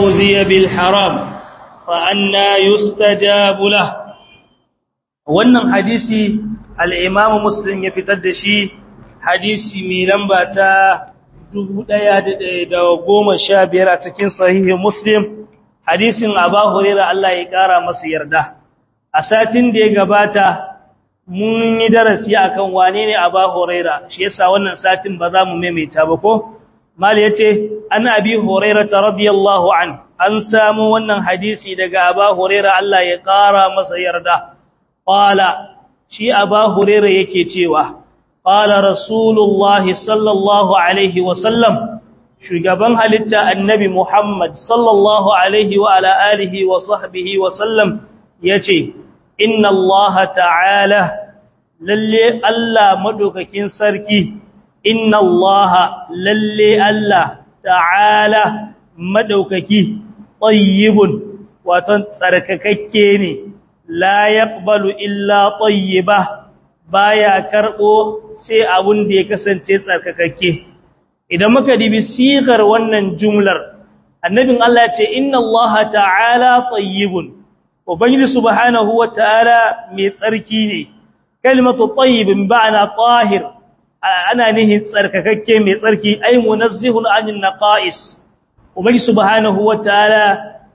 رزي بالحرام فأنا يستجاب له wannan hadisi al-Imam Muslim ya fitar da shi hadisi mai lamba ta 1115 a cikin sahihi Muslim hadisin Abu Hurairah Allah ya kara masa yarda a satin da ya gabata mun yi darasi akan wane ne Abu Hurairah shi yasa wannan satin ba za mu maimaita ba ko mal yace an Abi Hurairah radiyallahu an an samu wannan hadisi daga Abu Hurairah Allah ya kara masa yarda qala shi Abu Hurairah yake cewa qala Rasulullahi sallallahu alaihi wa sallam shugaban halitta annabi Muhammad sallallahu alaihi wa ala alihi wa sahbihi wa sallam yace inna Allah ta'ala lalle Allah madaukakin sarki inna Allah lalle Allah ta'ala madaukaki tayyibun wato tsarkakakke ne la yaqbalu illa tayyiba baya karbo sai abun da ya kasance tsarkakakke idan muka dibi sigar wannan jumlar annabin Allah ya ce inna Allah ta'ala tayyibun ubangiji subhanahu wataala mai tsarki ne kalimatu tayyibin ba'ana tahir ana nihin tsarkakakke mai tsarki ay munazzihun anil naqais ubangiji subhanahu wataala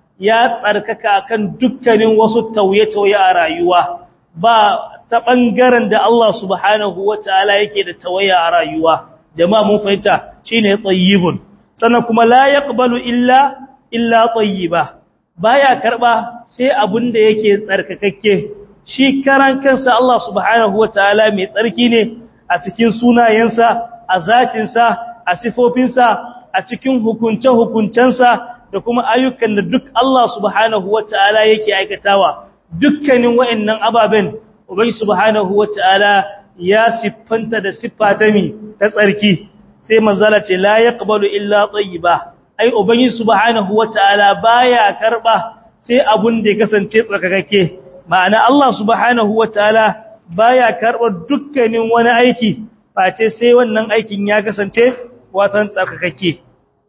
ya tsarkaka kan dukkanin wasu tauye-tauye a rayuwa ba ta bangaren da Allah subhanahu wataala yake da tawaya a rayuwa jama'a mun fahimta shine tayyibun sannan kuma la yaqbalu illa illa tayyiba baya karba sai abin da yake tsarkakakke shi karan kansa Allah subhanahu wataala mai tsarki ne a cikin sunayensa a zatinsa a sifofinsa a cikin hukunce-hukuncensa da kuma ayyukan da duk Allah subhanahu wataala yake aikatawa dukkanin wa'annan ababen ubai subhanahu wataala ya siffanta da siffa ta mi ta tsarki sai manzala ce la yaqbalu illa tayyiba ai ubangi subhanahu wataala baya karba sai abun da ya kasance tsarkakake ma'ana Allah subhanahu wataala baya karba dukkanin wani aiki face sai wannan aikin ya kasance watan tsarkakake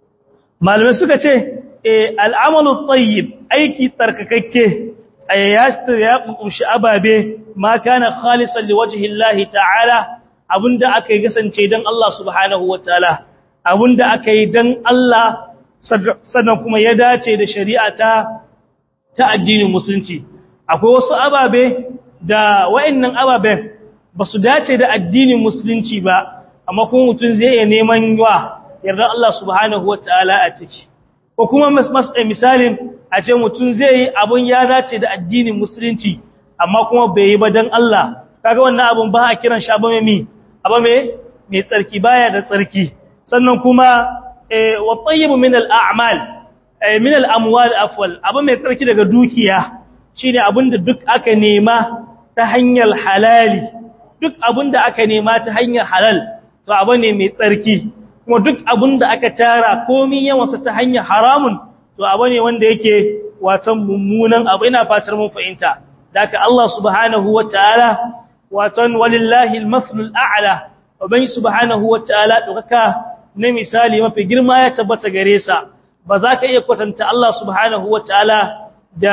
malamai suka ce eh al'amalu tayyib aiki tsarkakake ayyasta ya kunshi ababe ma kana khalisan liwajhi Allah ta'ala abinda aka yi kasance dan Allah subhanahu wataala abinda aka yi dan Allah sannan kuma ya dace da shari'a ta ta addinin musulunci akwai wasu ababe da wa'annan ababen ba su dace da addinin musulunci ba amma kuma mutum zai iya neman wa yarda Allah subhanahu wataala a ciki ko kuma misalin a ce mutum zai yi abun ya dace da addinin musulunci amma kuma bai yi ba dan Allah kaga wannan abun ba a kiran shi abu mai abu mai tsarki baya da tsarki sannan kuma wa tayyibu min al-a'mal min al-amwal afwal abu mai tsarki daga dukiya shine abinda duk aka nema ta hanyar halali duk abinda aka nema ta hanyar halal to abu ne mai tsarki kuma duk abinda aka tara komai yawansa ta hanyar haramun to abu ne wanda yake watan mummunan abu ina fatar mun fahimta daka Allah subhanahu wataala watan walillahi al-mathlul a'la ubangi subhanahu wataala dokaka na misali mafi girma ya tabbata gare sa ba za ka iya kwatanta Allah subhanahu wataala da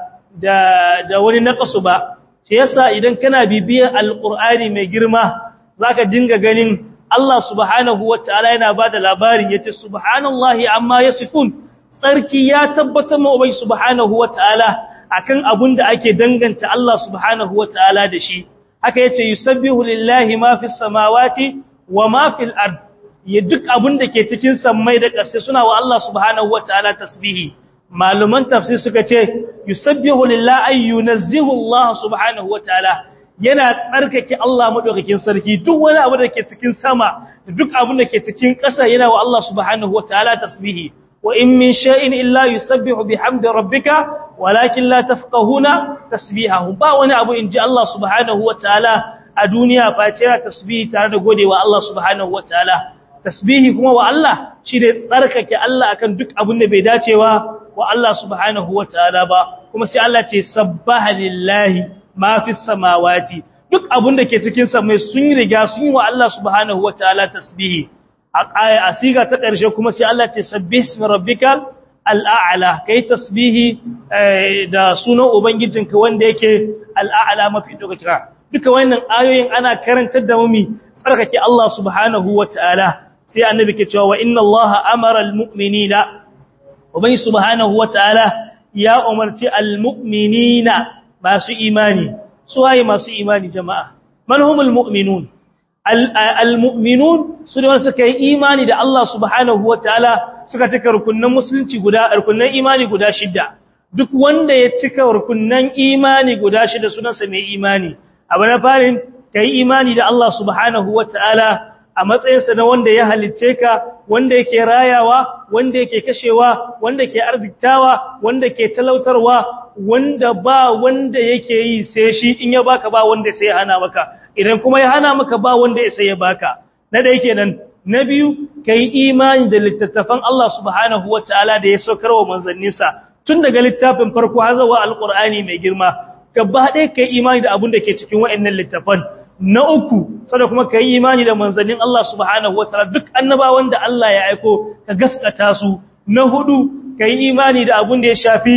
da da wani naqasu ba shi yasa idan kana bibiyar alqur'ani mai girma zaka dinga ganin Allah subhanahu wataala yana bada labarin yace subhanallahi amma yasifun tsarki ya tabbatar ma ubai subhanahu wataala akan abun da ake danganta Allah subhanahu wataala da shi haka yace yusabbihu lillahi ma fis samawati wa ma fil ard ya duk abun da ke cikin sammai da ƙasa suna wa Allah subhanahu wataala tasbihi maluman tafsir suka ce yusabbihu lillahi ay yunazzihu Allah subhanahu wataala yana tsarkake Allah madaukakin sarki duk wani abu da ke cikin sama da duk abun da ke cikin ƙasa yana wa Allah subhanahu wataala tasbihi wa in min shay'in illa yusabbihu bihamdi rabbika walakin la tafqahuna tasbihahu ba wani abu inji Allah subhanahu wataala a duniya face yana tasbihi tare da godewa Allah subhanahu wataala tasbihi kuma wa Allah shi da tsarkake Allah akan duk abin da bai dacewa wa Allah subhanahu wataala ba kuma sai Allah ce sabbaha lillahi ma fis samawati duk abin da ke cikin samai sun riga sun yi wa Allah subhanahu wataala tasbihi a asiga ta ƙarshe kuma sai Allah ce sabbih ismi rabbikal al'a'la kai tasbihi da sunan ubangijinka wanda yake al'a'la mafi dokaka duka wannan ayoyin ana karantar da mumi tsarkake Allah subhanahu wataala sai annabi ke cewa wa inna Allah amara almu'minina ubangi subhanahu wataala ya umarci almu'minina masu imani suwaye masu imani jama'a man humul mu'minun al-mu'minun su ne wanda suka yi imani da Allah subhanahu wa ta'ala suka cika rukunan musulunci guda rukunan imani guda shida duk wanda ya cika rukunan imani guda shida sunansa mai imani abu na farin ka yi imani da Allah subhanahu wa ta'ala a matsayinsa na wanda ya halitce ka wanda yake rayawa wanda yake kashewa wanda ke arziktawa wanda ke talautarwa wanda ba wanda yake yi sai shi in ya baka ba wanda sai ya hana maka idan kuma ya hana maka ba wanda ya sai ya baka na da yake nan na biyu kai imani da littattafan Allah subhanahu wataala da ya saukar wa manzanninsa tun daga littafin farko har zuwa alqur'ani mai girma gaba ɗaya kai imani da abin da ke cikin waɗannan littafan na uku sada kuma kai imani da manzannin Allah subhanahu wataala duk annabawan da Allah ya aiko ka gaskata su na hudu kai imani da abin da ya shafi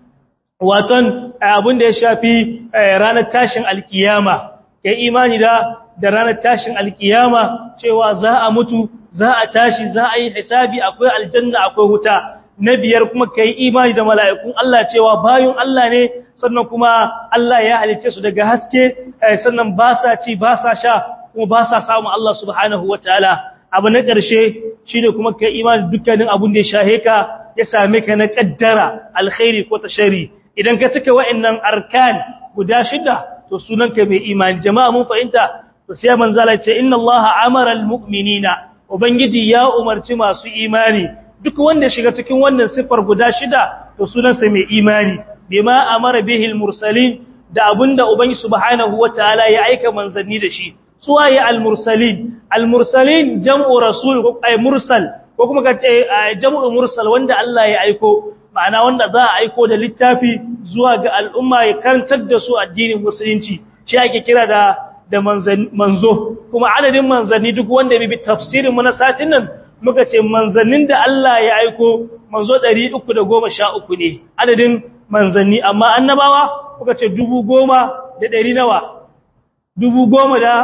waton abin da ya shafi ranar tashin alkiyama kai imani da da ranar tashin alkiyama cewa za a mutu za a tashi za a yi hisabi akwai aljanna akwai wuta na biyar kuma kai imani da mala'ikun Allah cewa bayun Allah ne sannan kuma Allah ya halicce su daga haske sannan ba sa ci ba sa sha kuma ba sa samu Allah subhanahu wataala abu na ƙarshe shine kuma kai imani dukkanin abun da ya shahe ka ya same ka na kaddara alkhairi ko tashari idan ka cika wa'annan arkan guda shida to sunanka mai imani jama'a mun fahimta to sai manzala ce inna allaha amara almu'minina ubangiji ya umarci masu imani duk wanda shiga cikin wannan sifar guda shida to sunansa mai imani bima amara bihi almursalin da abinda ubangi subhanahu wataala ya aika manzanni da shi suwaye almursalin almursalin jam'u rasul ko ay mursal ko kuma ka ce jam'u mursal wanda Allah ya aiko ma'ana wanda za a aiko da littafi zuwa ga al'umma ya karantar da su addinin musulunci shi ake kira da da manzo kuma adadin manzanni duk wanda bi tafsirin mu na satin nan muka ce manzannin da Allah ya aiko manzo 313 ne adadin manzanni amma annabawa muka ce 10,000 da 100 nawa 10,000 da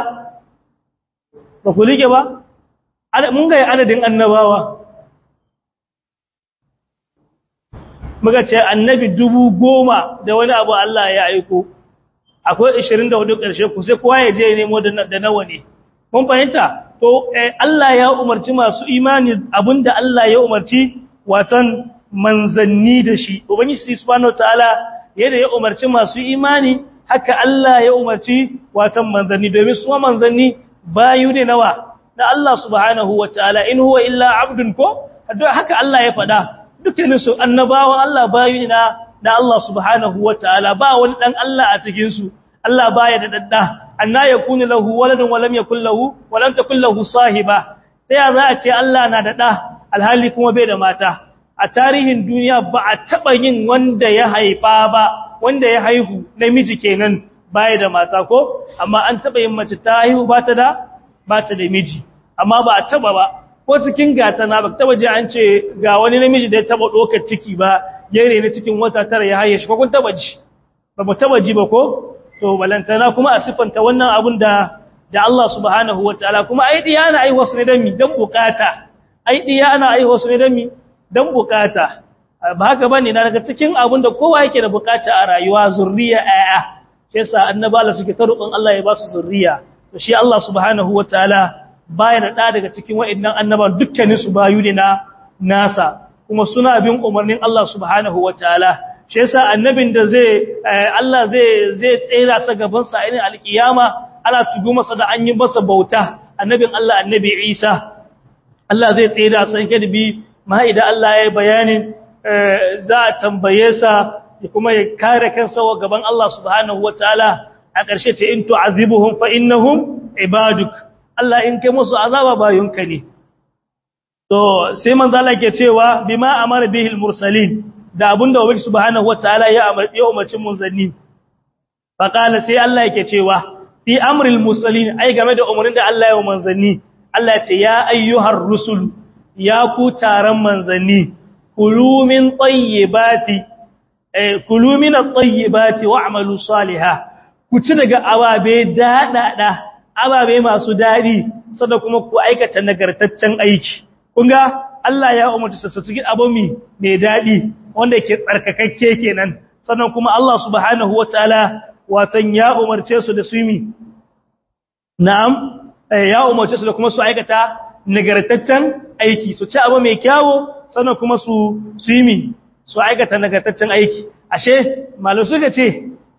ba ku like ba mun ga adadin annabawa muka ce annabi dubu goma da wani abu Allah ya aiko akwai 24 ƙarshe ku sai kowa ya je ya nemo da nawa ne mun fahimta to Allah ya umarci masu imani abinda Allah ya umarci watan manzanni da shi ubangiji subhanahu wataala yadda ya umarci masu imani haka Allah ya umarci watan manzanni domin su manzanni bayu ne nawa na Allah subhanahu wataala in huwa illa abdun ko haka Allah ya faɗa dukkanin su annabawan Allah bayu ne na na Allah subhanahu wataala ba wani dan Allah a cikin su Allah baya da dadda anna yakunu lahu waladun wa lam yakul lahu wa lam takul lahu sahiba sai za a ce Allah na da da alhali kuma bai da mata a tarihin duniya ba a taba yin wanda ya haifa ba wanda ya haihu namiji kenan baya da mata ko amma an taba yin mace ta haihu ba ta da ba ta da miji amma ba a taba ba ko cikin gata na ba taba ji an ce ga wani namiji da ya taba dokar ciki ba yare ne cikin wata tara ya haye shi ko kun taba ji ba mu taba ji ba ko to balantana kuma a sifanta wannan abun da da Allah subhanahu wataala kuma ai diya ana ai wasu ne dan mi dan bukata ai diya ana ai wasu ne dan mi dan bukata ba haka bane na daga cikin abun da kowa yake da bukata a rayuwa zurriya ayya sai sa annabala suke ta roƙon Allah ya ba su zurriya to shi Allah subhanahu wataala baya da daga cikin wa'annan annaban dukkanin su bayu ne na nasa kuma suna bin umarnin Allah subhanahu wataala shi yasa annabin da zai Allah zai zai tsira sa gaban sa irin alkiyama ana tugu masa da an yi masa bauta annabin Allah annabi Isa Allah zai tsira sa yake bi ma idan Allah ya yi bayanin za a tambaye sa kuma ya kare kansa wa gaban Allah subhanahu wataala a ƙarshe ce in tu'azibuhum fa innahum ibaduk Allah in kai musu azaba bayunka ne to sai manzo Allah ke cewa bima amara bihil mursalin da abinda ubangi subhanahu wataala ya ya umarci munzanni fa qala sai Allah yake cewa fi amril mursalin ai game da umarnin da Allah ya manzanni Allah ya ce ya ayyuhar rusul ya ku taron manzanni kulu min tayyibati eh kulu min at-tayyibati wa'malu salihah ku ci daga ababe dadada ababe masu dadi sannan kuma ku aikata nagartaccen aiki kun ga Allah ya umarci su cikin abu mai dadi wanda yake tsarkakakke kenan sannan kuma Allah subhanahu wataala watan ya umarce su da su yi na'am ya umarce su da kuma su aikata nagartaccen aiki su ci abu mai kyawo sannan kuma su su yi su aikata nagartaccen aiki ashe malu suka ce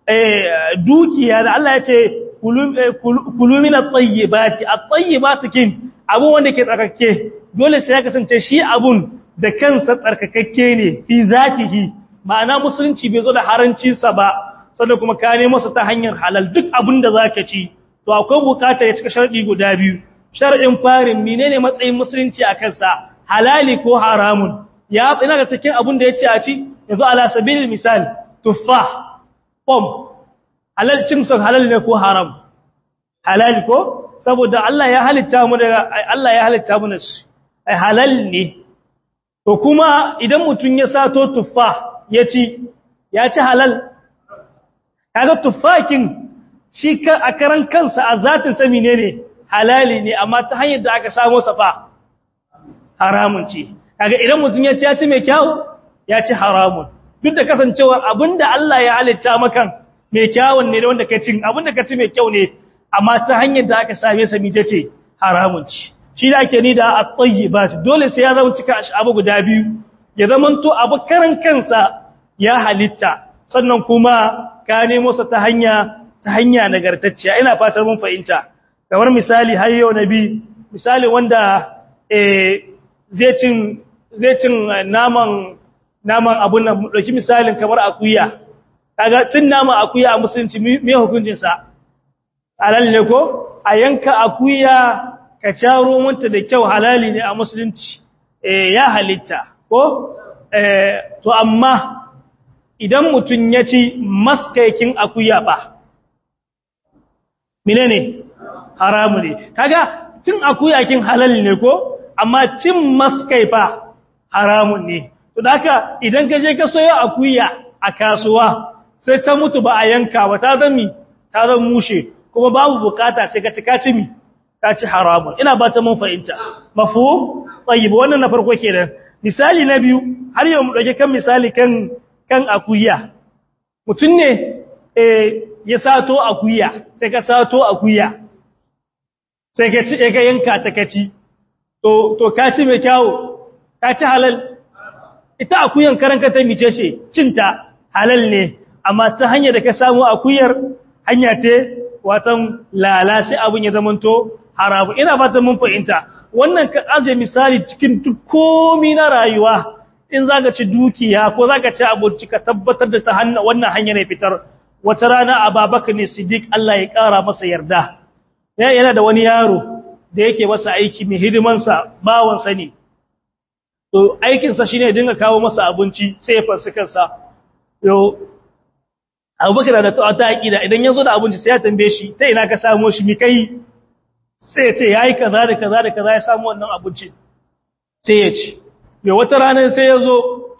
dukiya da Allah ya ce kulu min at-tayyibati at-tayyibatu kin abu wanda ke tsarkake dole sai ya kasance shi abun da kansa tsarkakakke ne fi zatihi ma'ana musulunci bai zo da haranci sa ba sannan kuma ka nemo sa ta hanyar halal duk abin da zaka ci to akwai bukata ya cika sharadi guda biyu sharadin farin menene matsayin musulunci a kansa halali ko haramun ya ina da cikin abin da yace a ci yanzu ala sabilil misal tuffah pom halal cin sa halal ne ko haram halal ko saboda Allah ya halitta mu da Allah ya halitta mu nasu ai halal ne to kuma idan mutun ya sato tuffah ya ci ya ci halal kaga tuffakin shi a karan kansa a zatin sa menene halali ne amma ta hanyar da aka samu safa haramun ce kaga idan mutum ya ci ya ci mai kyau ya ci haramun duk da kasancewar abinda Allah ya halitta makan mai kyawun ne wanda ka cin abinda ka ci mai kyau ne amma ta hanyar da aka same sa mije ce haramun ce shi da ake ni da at-tayyibat dole sai ya zama cika abu guda biyu ya zamanto abu karan kansa ya halitta sannan kuma ka nemo sa ta hanya ta hanya nagartacciya ina fatar mun fahimta kamar misali har yau nabi misali wanda eh zai cin zai cin naman naman abun nan dauki misalin kamar akuya kaga cin naman akuya a musulunci me hukuncin sa halal ne ko a yanka akuya ka caro manta da kyau halali ne a musulunci eh ya halitta ko eh to amma idan mutum ya ci maskaikin akuya ba menene haramu ne kaga cin akuyakin halal ne ko amma cin maskai fa haramun ne to haka idan ka je ka soyo akuya a kasuwa sai ta mutu ba a yanka ba ta zami ta zan mushe kuma babu bukata sai ka ci ka ci mi ka ci haramun ina ba ta mun fahimta mafhum tayyib wannan na farko kenan misali na biyu har yau mu dauke kan misali kan kan akuya mutum ne ya sato akuya sai ka sato akuya sai ka ci ka yanka ta kaci to to ka ci mai kyawo ka ci halal ita akuyan karanka ta mice ce cinta halal ne amma ta hanyar da ka samu akuyar hanya ce watan lalace abin ya zamanto haramu ina fatan mun fahimta wannan ka aje misali cikin duk komi na rayuwa in za ka ci dukiya ko za ka ci abinci ka tabbatar da ta wannan hanyar ya fitar wata rana a babaka ne siddiq Allah ya ƙara masa yarda yana da wani yaro da yake masa aiki mai hidimansa bawansa ne to aikinsa shi ne dinga kawo masa abinci sai ya farsi kansa yau abubakar da ta aƙida idan ya zo da abinci sai ya tambaye shi ta ina ka samo shi mi kai sai ya ce ya yi kaza da kaza da kaza ya samu wannan abinci sai ya ci mai wata ranar sai ya zo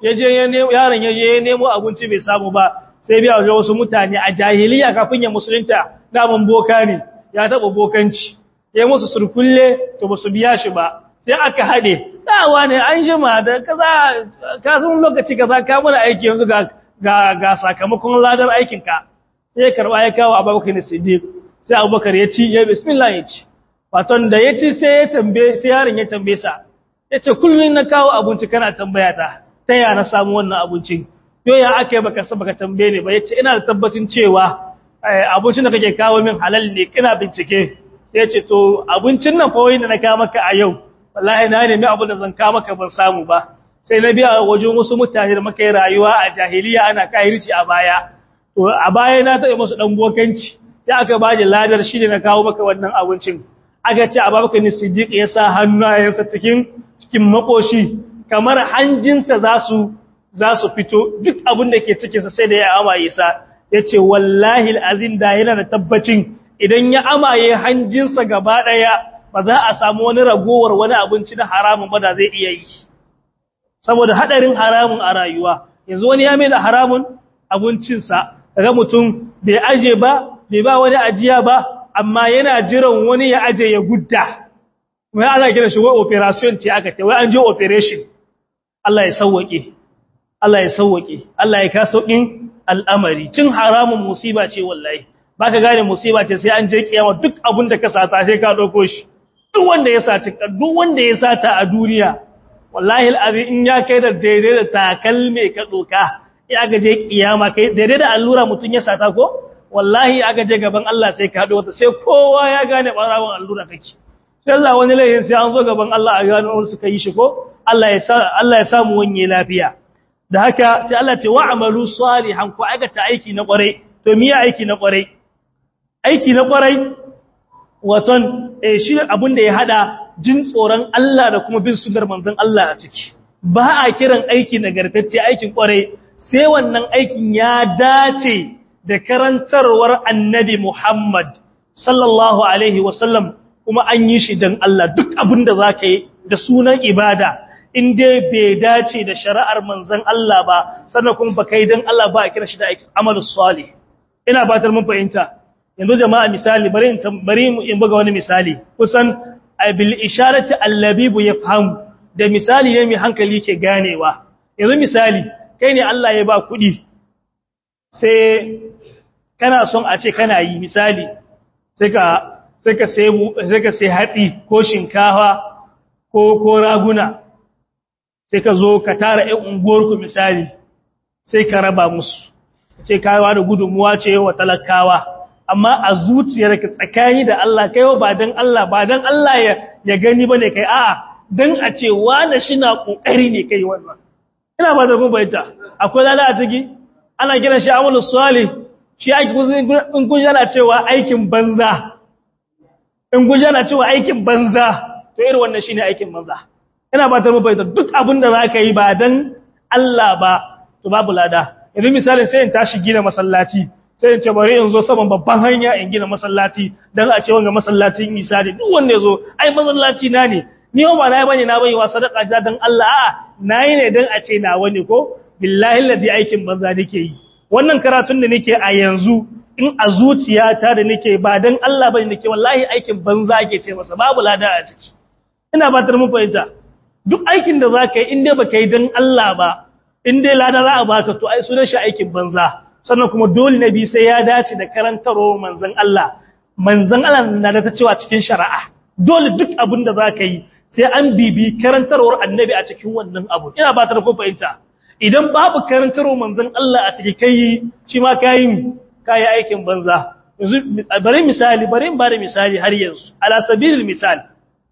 yaron ya je ya nemo abinci bai samu ba sai biya wajen wasu mutane a jahiliya kafin ya musulunta daman boka ne ya taɓa bokanci ya musu surkulle to ba su biya shi ba sai aka haɗe dawa ne an jima da kaza kasan lokaci kaza ka mana aiki yanzu ga ga sakamakon ladar aikinka sai ya karɓa ya kawo abubakar ne siddiq sai abubakar ya ci ya bismillah ya ci waton da ya ci sai ya tambaye sai yaron ya tambaye sa ya ce kullum na kawo abinci kana tambaya ta ta ya na samu wannan abincin yo ya aka yi baka baka tambaye ne ba ya ce ina da tabbacin cewa abincin da kake kawo min halal ne kina bincike sai ya ce to abincin nan fa wai da na kawo maka a yau wallahi na nemi abin da zan kawo maka ban samu ba sai na biya wajen wasu mutane da muka yi rayuwa a jahiliya ana kahirci a baya to a baya na taɓa musu dan bokanci sai aka ba ladar shi ne na kawo maka wannan abincin aka ce ababakar ni siddiq ya sa hannayensa cikin cikin makoshi kamar hanjinsa za su za su fito duk abin da ke cikinsa sai da ya amaye sa ya ce wallahi azin da yana da tabbacin idan ya amaye hanjinsa gaba ɗaya ba za a samu wani ragowar wani abinci na haramun ba da zai iya yi saboda hadarin haramun a rayuwa yanzu wani ya mai da haramun abincinsa kaga mutum bai aje ba bai ba wani ajiya ba amma yana jiran wani ya aje ya gudda wai ana kira shi wai operation ce aka ce wai an je operation Allah ya sauwake Allah ya sauwake Allah ya ka saukin al'amari cin haramun musiba ce wallahi baka gane musiba ce sai an je kiyama duk abin da ka sata sai ka dauko shi duk wanda ya saci duk wanda ya sata a duniya wallahi al'azim in ya kai da daidai da takalme ka doka ya ga je kiyama kai daidai da allura mutun ya sata ko wallahi aka je gaban Allah sai ka hado wata sai kowa ya gane barawon allura kake sai Allah wani laifin sai an zo gaban Allah a gano wani suka yi shi ko Allah ya sa Allah ya samu wanye lafiya da haka sai Allah ce wa'amalu salihan ku aikata aiki na kwarai to miya aiki na kwarai aiki na kwarai waton eh shi abin da ya hada jin tsoron Allah da kuma bin sunnar manzon Allah a ciki ba a kiran aiki nagartacce aikin kwarai sai wannan aikin ya dace da karantarwar annabi Muhammad sallallahu alaihi wasallam kuma an yi shi don Allah duk abin da za ka yi da sunan ibada in dai bai dace da shari'ar manzan Allah ba sannan kuma ba kai don Allah ba a kira shi da amalus salih ina batar mun fahimta yanzu jama'a misali bari in bari in buga wani misali kusan bil isharati allabibu yafhamu da misali ne mai hankali ke ganewa yanzu misali kai ne Allah ya ba kuɗi sai kana son a ce kana yi misali sai ka sai ka sai sai ka sai hatsi ko shinkafa ko ko raguna sai ka zo ka tara ɗan unguwarku misali sai ka raba musu ce kawa da gudunmuwa ce wa talakawa amma a zuciyarka tsakani da Allah kai ba dan Allah ba dan Allah ya ya gani bane kai a'a dan a ce wani shi na kokari ne kai wannan ina ba da kun bayyana akwai lada a ciki ana kiran shi amalus salih shi aiki in kun yana cewa aikin banza in kun yana cewa aikin banza to irin wannan shine aikin banza ina ba ta mabaita duk abin da zaka yi ba dan Allah ba to babu lada yanzu misali sai in tashi gina masallaci sai in ce bari in zo saman babban hanya in gina masallaci dan a ce wanga masallacin Isa ne duk wanda yazo ai masallaci na ne ni ba na bane na bai wa sadaka ja dan Allah a'a nayi ne dan a ce na wani ko billahi ladi aikin banza nake yi wannan karatun da nake a yanzu in a zuciyata da nake ba dan Allah bane nake wallahi aikin banza ake ce masa babu lada a ciki ina batar mun fahimta duk aikin da zaka yi in dai baka yi dan Allah ba in dai lada za a baka to ai sunan shi aikin banza sannan kuma dole nabi sai ya dace da karantaro manzon Allah manzon Allah na da ta cewa cikin shari'a dole duk abin da zaka yi sai an bibi karantarwar annabi a cikin wannan abu ina batar kun fahimta idan babu karantarwar manzon Allah a cikin kai shi ma kai kai aikin banza yanzu bari misali bari in bada misali har yanzu ala sabilil misal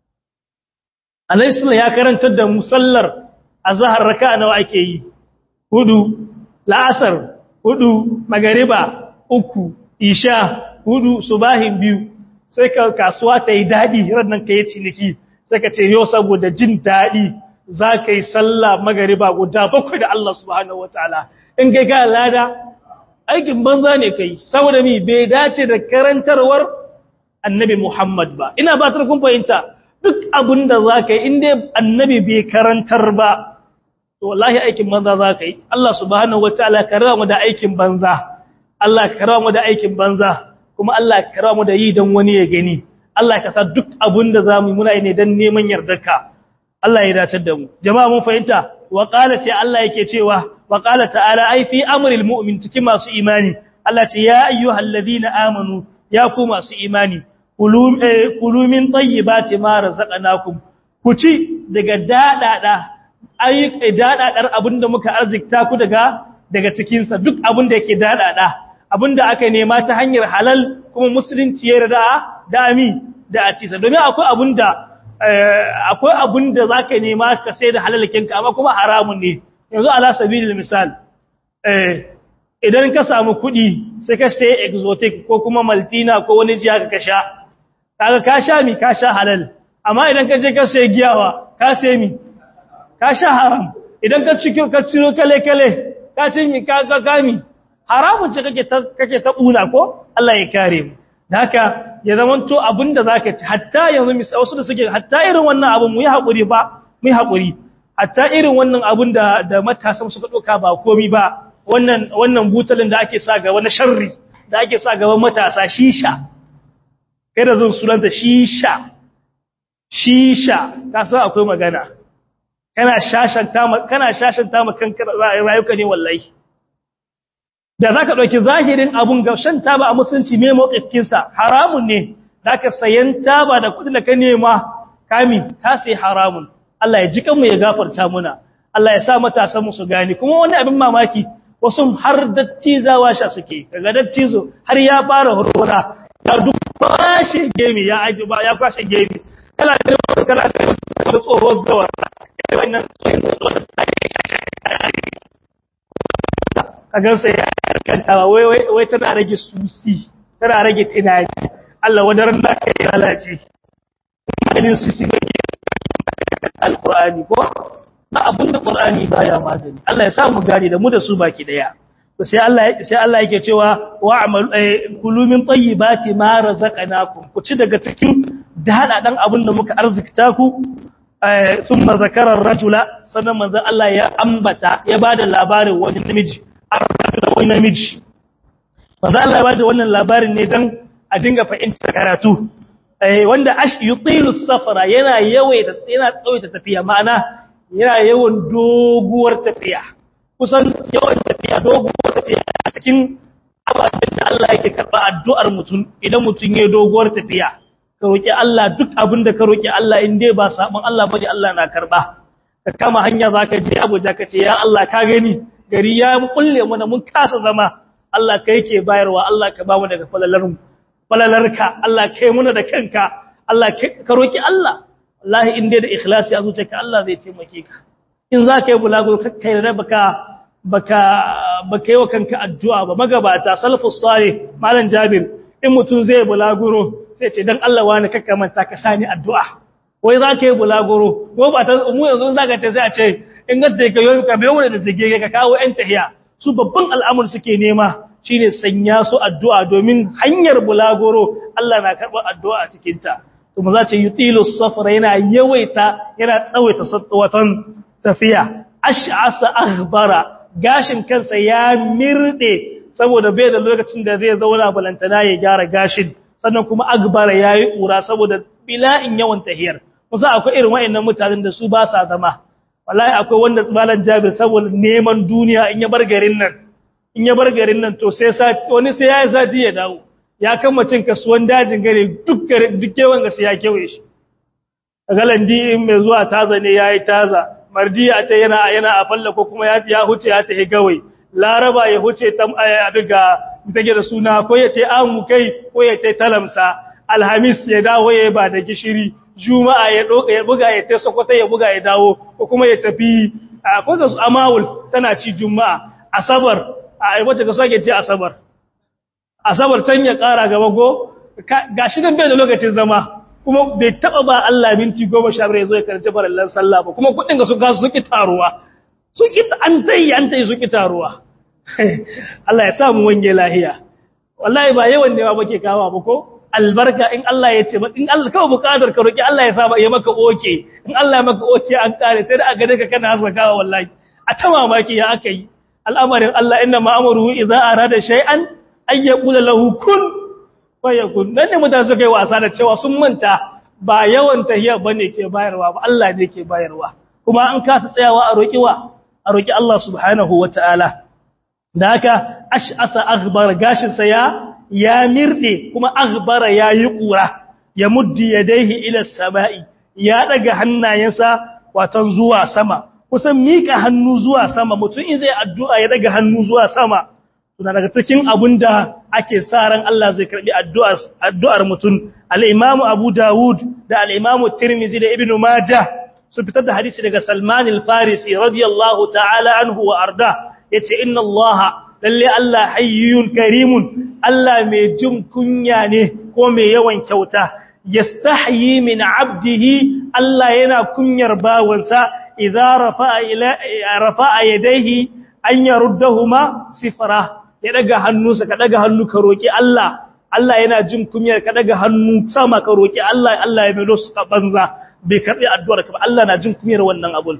Annabi ya karantar da musallar azhar raka'a nawa ake yi hudu la'asar hudu magariba uku isha hudu subahin biyu sai ka kasuwa ta yi dadi rannan ka yi ciniki sai ka ce yau saboda jin dadi za ka yi sallah magariba guda bakwai da Allah subhanahu wataala in kai ga lada aikin banza ne kai saboda mi bai dace da karantarwar annabi Muhammad ba ina ba ta kun fahimta duk abin da za ka yi inda annabi bai karantar ba to wallahi aikin banza za ka yi Allah subhanahu wataala ka rawa mu da aikin banza Allah ka rawa mu da aikin banza kuma Allah ka rawa mu da yi dan wani ya gani Allah ka sa duk abin da zamu muna yi ne dan neman yardarka Allah ya dace da mu jama'a mun fahimta wa qala sai Allah yake cewa wa qala ta'ala ai fi amril mu'min cikin masu imani Allah ce ya ayyuhalladhina amanu ya ku masu imani kulu min tayyibati ma razaqnakum ku ci daga dadada ayyuka dadadar abinda muka arzikta ku daga daga cikin sa duk abinda yake dadada abinda aka nema ta hanyar halal kuma musulunci ya yarda da ami da atisa domin akwai abinda akwai abinda zaka nema ka sai da halalkin ka amma kuma haramun ne yanzu ala sabilil misal eh idan ka samu kuɗi sai ka sai exotic ko kuma maltina ko wani jiya ka sha kaga ka sha mi ka sha halal amma idan ka je ka sai giyawa ka sai mi ka sha haram idan ka ci ka ciro kale kale ka ci mi ka ka kami haramun ce kake ta kake ta buna ko Allah ya kare mu da haka ya zamanto abinda zaka ci hatta yanzu misali wasu da suke hatta irin wannan abun mu yi hakuri ba mu yi hakuri hatta irin wannan abun da da matasan suka doka ba komi ba wannan wannan butalin da ake sa gaba na sharri da ake sa gaban matasa shisha kai da zan sunanta shisha shisha ka san akwai magana kana shashanta kana shashanta ma kanka rayuka ne wallahi da zaka dauki zahirin abun ga shan taba a musulunci me mawqifin sa haramun ne zaka sayan taba da kudin da ka nema kami ka sai haramun Allah ya ji kanmu ya gafarta muna Allah ya sa matasan mu su gane kuma wani abin mamaki wasu har dattizawa sha suke kaga dattizo har ya fara hurhura ya duk kwashe gemi ya aji ba ya kwashe gemi kala da kala da tsoho zawa wannan tsohon kaga sai ya karkanta wai wai wai tana rage susi tana rage tunani Allah wadaran da kai lalace idan susi ne alqur'ani ko ba abin da Qur'ani baya magani Allah ya sa mu gane da mu da su baki daya to sai Allah sai Allah yake cewa wa'mal kulu min tayyibati ma razaqnakum ku ci daga cikin dada dan abin da muka arzikta ku thumma zakara ar-rajula sannan manzon Allah ya ambata ya bada labarin wani namiji ar-rajula wani namiji manzon Allah ya bada wannan labarin ne dan a dinga fahimtar karatu wanda ash yutilu safara yana yawaita yana tsawaita tafiya ma'ana yana yawan doguwar tafiya kusan yawan tafiya doguwar tafiya a cikin ababen da Allah yake karba addu'ar mutum idan mutum ya doguwar tafiya ka roki Allah duk abin da ka roki Allah in dai ba sabon Allah bane Allah na karba ka kama hanya zaka je Abuja ka ce ya Allah ka gani gari ya kulle mana mun kasa zama Allah kai ke bayarwa Allah ka ba mu daga falalarmu falalarka Allah kai muna da kanka Allah ka roki Allah wallahi in dai da ikhlasi a zuciyarka Allah zai taimake ka in za ka yi bulago kai da baka baka baka yi wa kanka addu'a ba magabata salafus salih malam jabir in mutum zai bulaguro sai ce dan Allah wani kakka manta ka sani addu'a wai za ka yi bulaguro ko ba ta mu yanzu za ka ta sai a ce in ga ka yi ka bayo da zage ka kawo yan tahiya su babban al'amur suke nema shine sanya su addu'a domin hanyar bulaguro Allah na karɓar addu'a a cikin ta kuma za ce yutilu safara yana yawaita yana tsawaita watan tafiya ash'asa akhbara gashin kansa ya mirde saboda bai da lokacin da zai zauna balantana ya gyara gashin sannan kuma agbara yayi kura saboda bila'in yawan tahiyar kusa akwai irin wayannan mutanen da su ba sa zama wallahi akwai wanda tsibalan jabir saboda neman duniya in ya bar garin nan in ya bar garin nan to sai wani sai ya yi sati ya dawo ya kama cin kasuwan dajin gare duk duk kewan gasa ya kewaye shi galandi in mai zuwa taza ne yayi taza mardiya ta yana yana a falla ko kuma ya ya huce ya tahi gawai laraba ya huce tam abiga take da suna ko ya tai amu kai ko ya tai talamsa alhamis ya dawo ya ba da gishiri juma'a ya doka ya buga ya tai sokoto ya buga ya dawo ko kuma ya tafi ko da su amawul tana ci juma'a asabar a wace ka sake ce asabar asabar can ya ƙara gaba go ga shi dan bai da lokacin zama kuma bai taba ba Allah minti 15 zo ya karanta farallan sallah ba kuma kudin ga su ga su ki taruwa su ki an tai an tai su ki taruwa Allah ya sa mu wange lahiya wallahi ba yawan ne ba ke kawa ba ko albarka in Allah ya ce in Allah kawai bukatar ka roki Allah ya sa ya maka oke in Allah ya maka oke an kare sai da a gane ka kana hasakawa wallahi a ta mamaki ya aka yi al'amarin Allah inna ma'amuru idza arada shay'an ay yaqula lahu kun fayakun dan ne mutane suka yi wasa da cewa sun manta ba yawan tahiyya bane ke bayarwa ba Allah ne ke bayarwa kuma an kasa tsayawa a roki wa a roki Allah subhanahu wataala da haka ash'asa aghbar gashin sa ya ya mirde kuma aghbara yayi kura ya muddi yadayhi ila samai ya daga hannayensa watan zuwa sama kusan mika hannu zuwa sama mutum in zai addu'a ya daga hannu zuwa sama tuna daga cikin abun da ake sa ran Allah zai karbi addu'ar addu'ar mutum al-Imam Abu Dawud da al-Imam Tirmidhi da Ibn Majah sun fitar da hadisi daga Salman al-Farisi radiyallahu ta'ala anhu wa arda yace inna Allah lalle Allah hayyun karimun Allah mai jin kunya ne ko mai yawan kyauta yastahyi min 'abdihi Allah yana kunyar bawansa idza rafa'a ila rafa'a yadayhi an yaruddahuma sifra ya daga hannunsa ka daga hannu ka roki Allah Allah yana jin kunyar ka daga hannu sama ka roki Allah Allah ya melo su ka banza bai karbi addu'ar ka ba Allah na jin kunyar wannan abun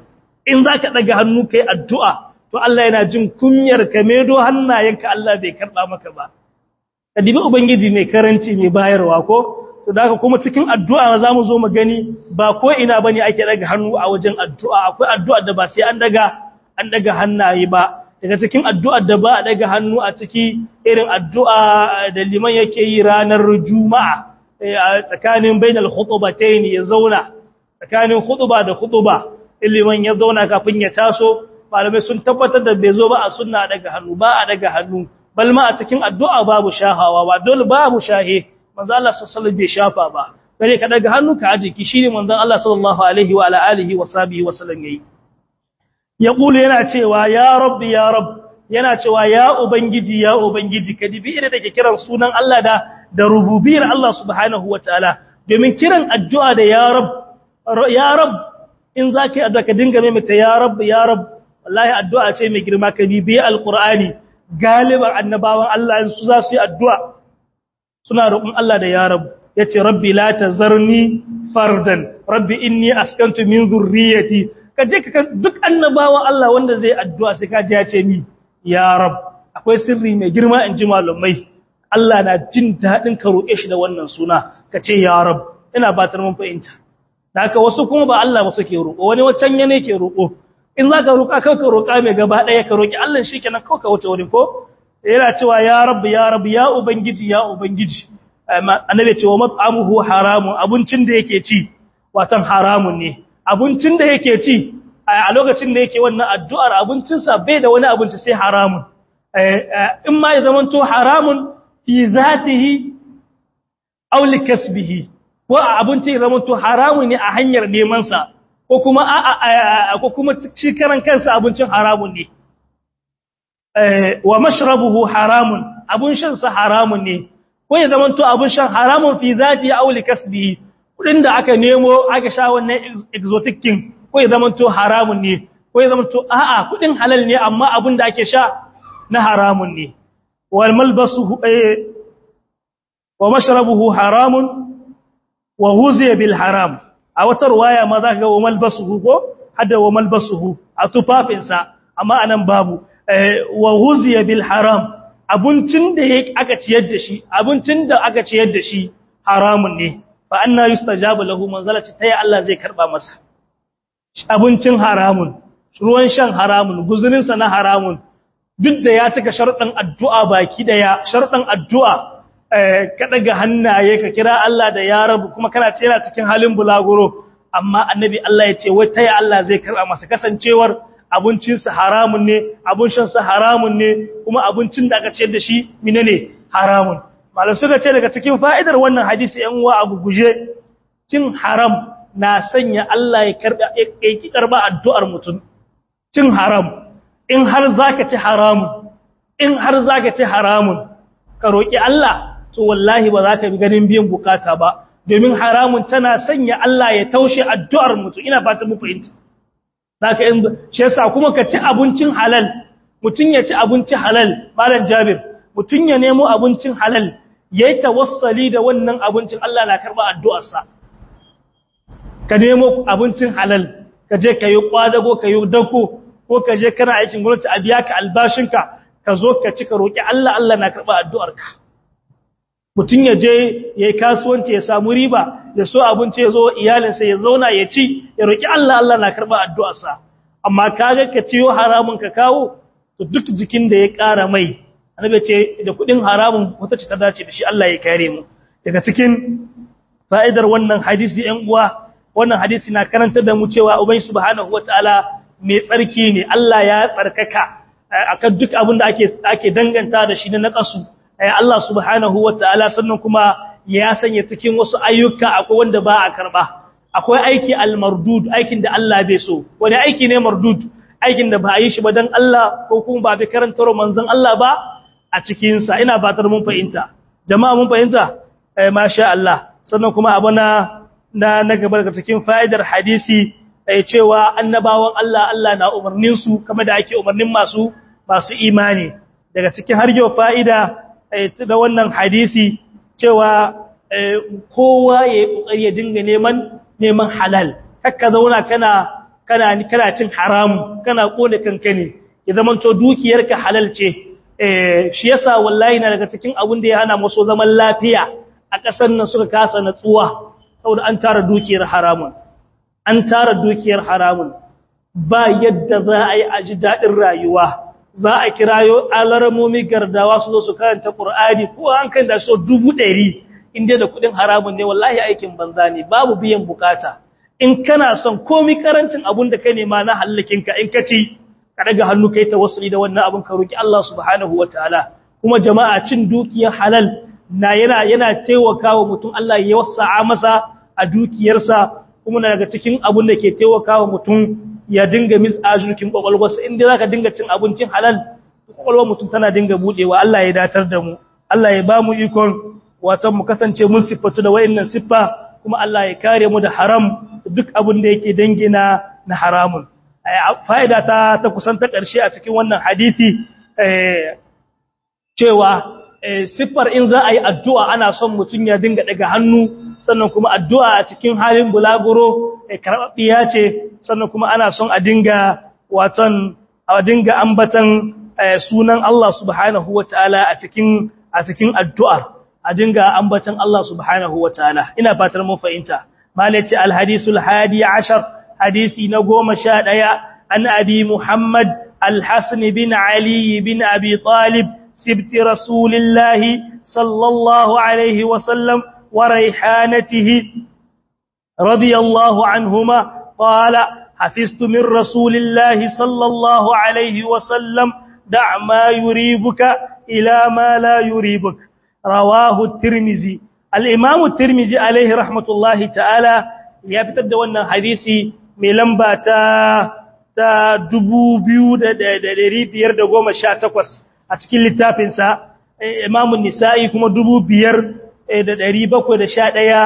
in zaka daga hannu kai addu'a to Allah yana jin kunyar ka medo hannayenka Allah bai karba maka ba kadibi ubangiji mai karanci mai bayarwa ko to da kuma cikin addu'a za mu zo mu gani ba ko ina bane ake daga hannu a wajen addu'a akwai addu'a da ba sai an daga an daga hannaye ba daga cikin addu'ar da ba a daga hannu a ciki irin addu'a da liman yake yi ranar juma'a a tsakanin bainal khutbatayn ya zauna tsakanin khutba da khutba liman ya zauna kafin ya taso malamai sun tabbatar da bai zo ba a sunna daga hannu ba a daga hannu bal ma a cikin addu'a babu shahawa ba dole babu shahe manzo Allah sallallahu alaihi bai shafa ba bare ka daga hannu ka aje ki shine manzo Allah sallallahu alaihi wa ala alihi wa sahbihi wa sallam yayi ya kula yana cewa ya rabbi ya rabb yana cewa ya ubangiji ya ubangiji ka dibi irin da ke kiran sunan Allah da da rububiyar Allah subhanahu wataala domin kiran addu'a da ya rabb ya rabb in zaka yi addu'a ka dinga mai mata ya rabb ya rabb wallahi addu'a ce mai girma ka bibi alqur'ani galiban annabawan Allah su za su yi addu'a suna roƙon Allah da ya rabb yace rabbi la tazarni fardan rabbi inni askantu min zurriyyati ka je ka duk annabawan Allah wanda zai addu'a sai ka ji ya ce ni ya rab akwai sirri mai girma in ji malumai Allah na jin daɗin ka roƙe shi da wannan suna ka ce ya rab ina batar mun fahimta da haka wasu kuma ba Allah ba suke roƙo wani wacan yana ke roƙo in za ka roƙa kawai ka roƙa mai gaba ɗaya ka roƙi Allah shi kenan kawai ka wuce wani ko yana cewa ya rab ya rab ya ubangiji ya ubangiji annabi ce wa mat'amuhu haramun abincin da yake ci watan haramun ne abincin da yake ci a lokacin da yake wannan addu'ar abincinsa bai da wani abinci sai haramun in ma ya zamanto haramun fi zatihi aw likasbihi ko abinci ya zamanto haramun ne a hanyar neman sa ko kuma a ko kuma ci karan kansa abincin haramun ne wa mashrabuhu haramun abun shan sa haramun ne ko ya zamanto abun shan haramun fi zatihi aw likasbihi kudin da aka nemo aka sha wannan exotic king ko ya zamanto haramun ne ko ya zamanto a'a kudin halal ne amma abin da ake sha na haramun ne wal malbasuhu wa mashrabuhu haramun wa huziya bil haram a wata ruwaya ma za ka ga wa malbasuhu ko hada wa malbasuhu a tufafinsa amma anan babu wa huziya bil haram abincin da aka ciyar da shi abincin da aka ciyar da shi haramun ne fa anna yustajabu lahu manzalati tayi Allah zai karba masa abincin haramun ruwan shan haramun guzurin sa na haramun duk da ya cika sharuɗan addu'a baki daya sharuɗan addu'a ka daga hannaye ka kira Allah da ya rabu kuma kana ce yana cikin halin bulaguro amma annabi Allah ya ce wai tayi Allah zai karba masa kasancewar abincin sa haramun ne abun shan sa haramun ne kuma abincin da aka ciyar da shi menene haramun malam suka ce daga cikin fa'idar wannan hadisi ‘yan uwa a guguje, cin haram na sanya Allah ya ƙi karɓa addu'ar mutum. Cin haram, in har za ka ci haramun, in har za ka ci haramun, ka roƙi Allah, to wallahi ba za ka bi ganin biyan bukata ba, domin haramun tana sanya Allah ya taushe addu'ar mutum, ina fata mu fahimta. Za ka yin, shi yasa kuma ka ci abincin halal, mutum ya ci abinci halal, Malam Jabir, mutum ya nemo abincin halal, ya yi tawassali da wannan abincin Allah na karɓa addu'arsa. Ka nemo abincin halal, ka je ka yi ƙwadago, ka yi dako, ko ka je kana aikin gwamnati a biya ka albashinka, ka zo ka ci ka roƙi Allah, Allah na karɓa addu'arka. Mutum ya je ya yi kasuwanci ya samu riba, ya so abinci ya zo iyalinsa ya zauna ya ci, ya roƙi Allah, Allah na karɓa addu'arsa. Amma ka ga ka ciyo haramun ka kawo, to duk jikin da ya ƙara mai, annabi ce da kudin haramun wata ce ta dace da shi Allah ya kare mu daga cikin fa'idar wannan hadisi ɗan uwa wannan hadisi na karantar da mu cewa ubangi subhanahu wataala mai tsarki ne Allah ya tsarkaka akan duk abin da ake ake danganta da shi na naqasu Allah subhanahu wataala sannan kuma ya sanya cikin wasu ayyuka akwai wanda ba a karba akwai aiki al-mardud aikin da Allah bai so wani aiki ne mardud aikin da ba a yi shi ba dan Allah ko kuma ba bi karantar manzon Allah ba a cikinsa ina fatar mun fahimta jama'a mun fahimta eh masha Allah sannan kuma abu na na na gaba daga cikin fa'idar hadisi eh cewa annabawan Allah Allah na umarnin su kamar da ake umarnin masu masu imani daga cikin har yau fa'ida eh da wannan hadisi cewa kowa ya kokari ya dinga neman neman halal kakka zauna kana kana kana cin haramu kana kone kanka ne ya zamanto dukiyarka halal ce eh shi yasa wallahi na daga cikin abun da ya hana musu zaman lafiya a ƙasar nan suka kasa natsuwa saboda an tara dukiyar haramun an tara dukiyar haramun ba yadda za a yi a ji daɗin rayuwa za a kirayo alarmomi gardawa su zo su karanta ƙur'ani ko an kan da so dubu ɗari inda da kuɗin haramun ne wallahi aikin banza ne babu biyan bukata in kana son komi karancin abun da ka nema na hallakinka in ka ci ka daga hannu kai tawassuli da wannan abun ka roki Allah subhanahu wataala kuma jama'a cin dukiyar halal na yana yana taimakawa mutum Allah ya wasa'a masa a dukiyarsa kuma na daga cikin abun da ke taimakawa mutum ya dinga misajurkin kwakwalwarsa inda zaka dinga cin abincin halal kwakwalwar mutum tana dinga budewa Allah ya datar da mu Allah ya ba mu ikon wato mu kasance mun siffatu da wayannan siffa kuma Allah ya kare mu da haram duk abin da yake dangina na haramun fa'ida ta ta kusan ta ƙarshe a cikin wannan hadisi cewa siffar in za a yi addu'a ana son mutum ya dinga daga hannu sannan kuma addu'a a cikin halin bulaguro karɓaɓɓiya ce sannan kuma ana son a dinga watan a dinga ambatan sunan Allah subhanahu wa ta'ala a cikin a cikin addu'ar a dinga ambatan Allah subhanahu wa ta'ala ina fatar mun fahimta malaci alhadisul hadi ashar hadisi na goma sha ɗaya an abi muhammad alhassan bin ali bin abi talib sibti rasulillahi sallallahu alaihi wasallam wa raihanatihi radiyallahu anhuma qala حفظت من رسول الله صلى الله عليه وسلم دع ما يريبك إلى ما لا يريبك رواه الترمذي الإمام الترمذي عليه رحمة الله تعالى يبتد وانا حديثي ملنبا تا تا دبو بيو دا دا دا دا بير دا قوم شاتكوس أتكين لتابنسا إمام النسائي كما دبو بير دا دا ريبكو دا شاتيا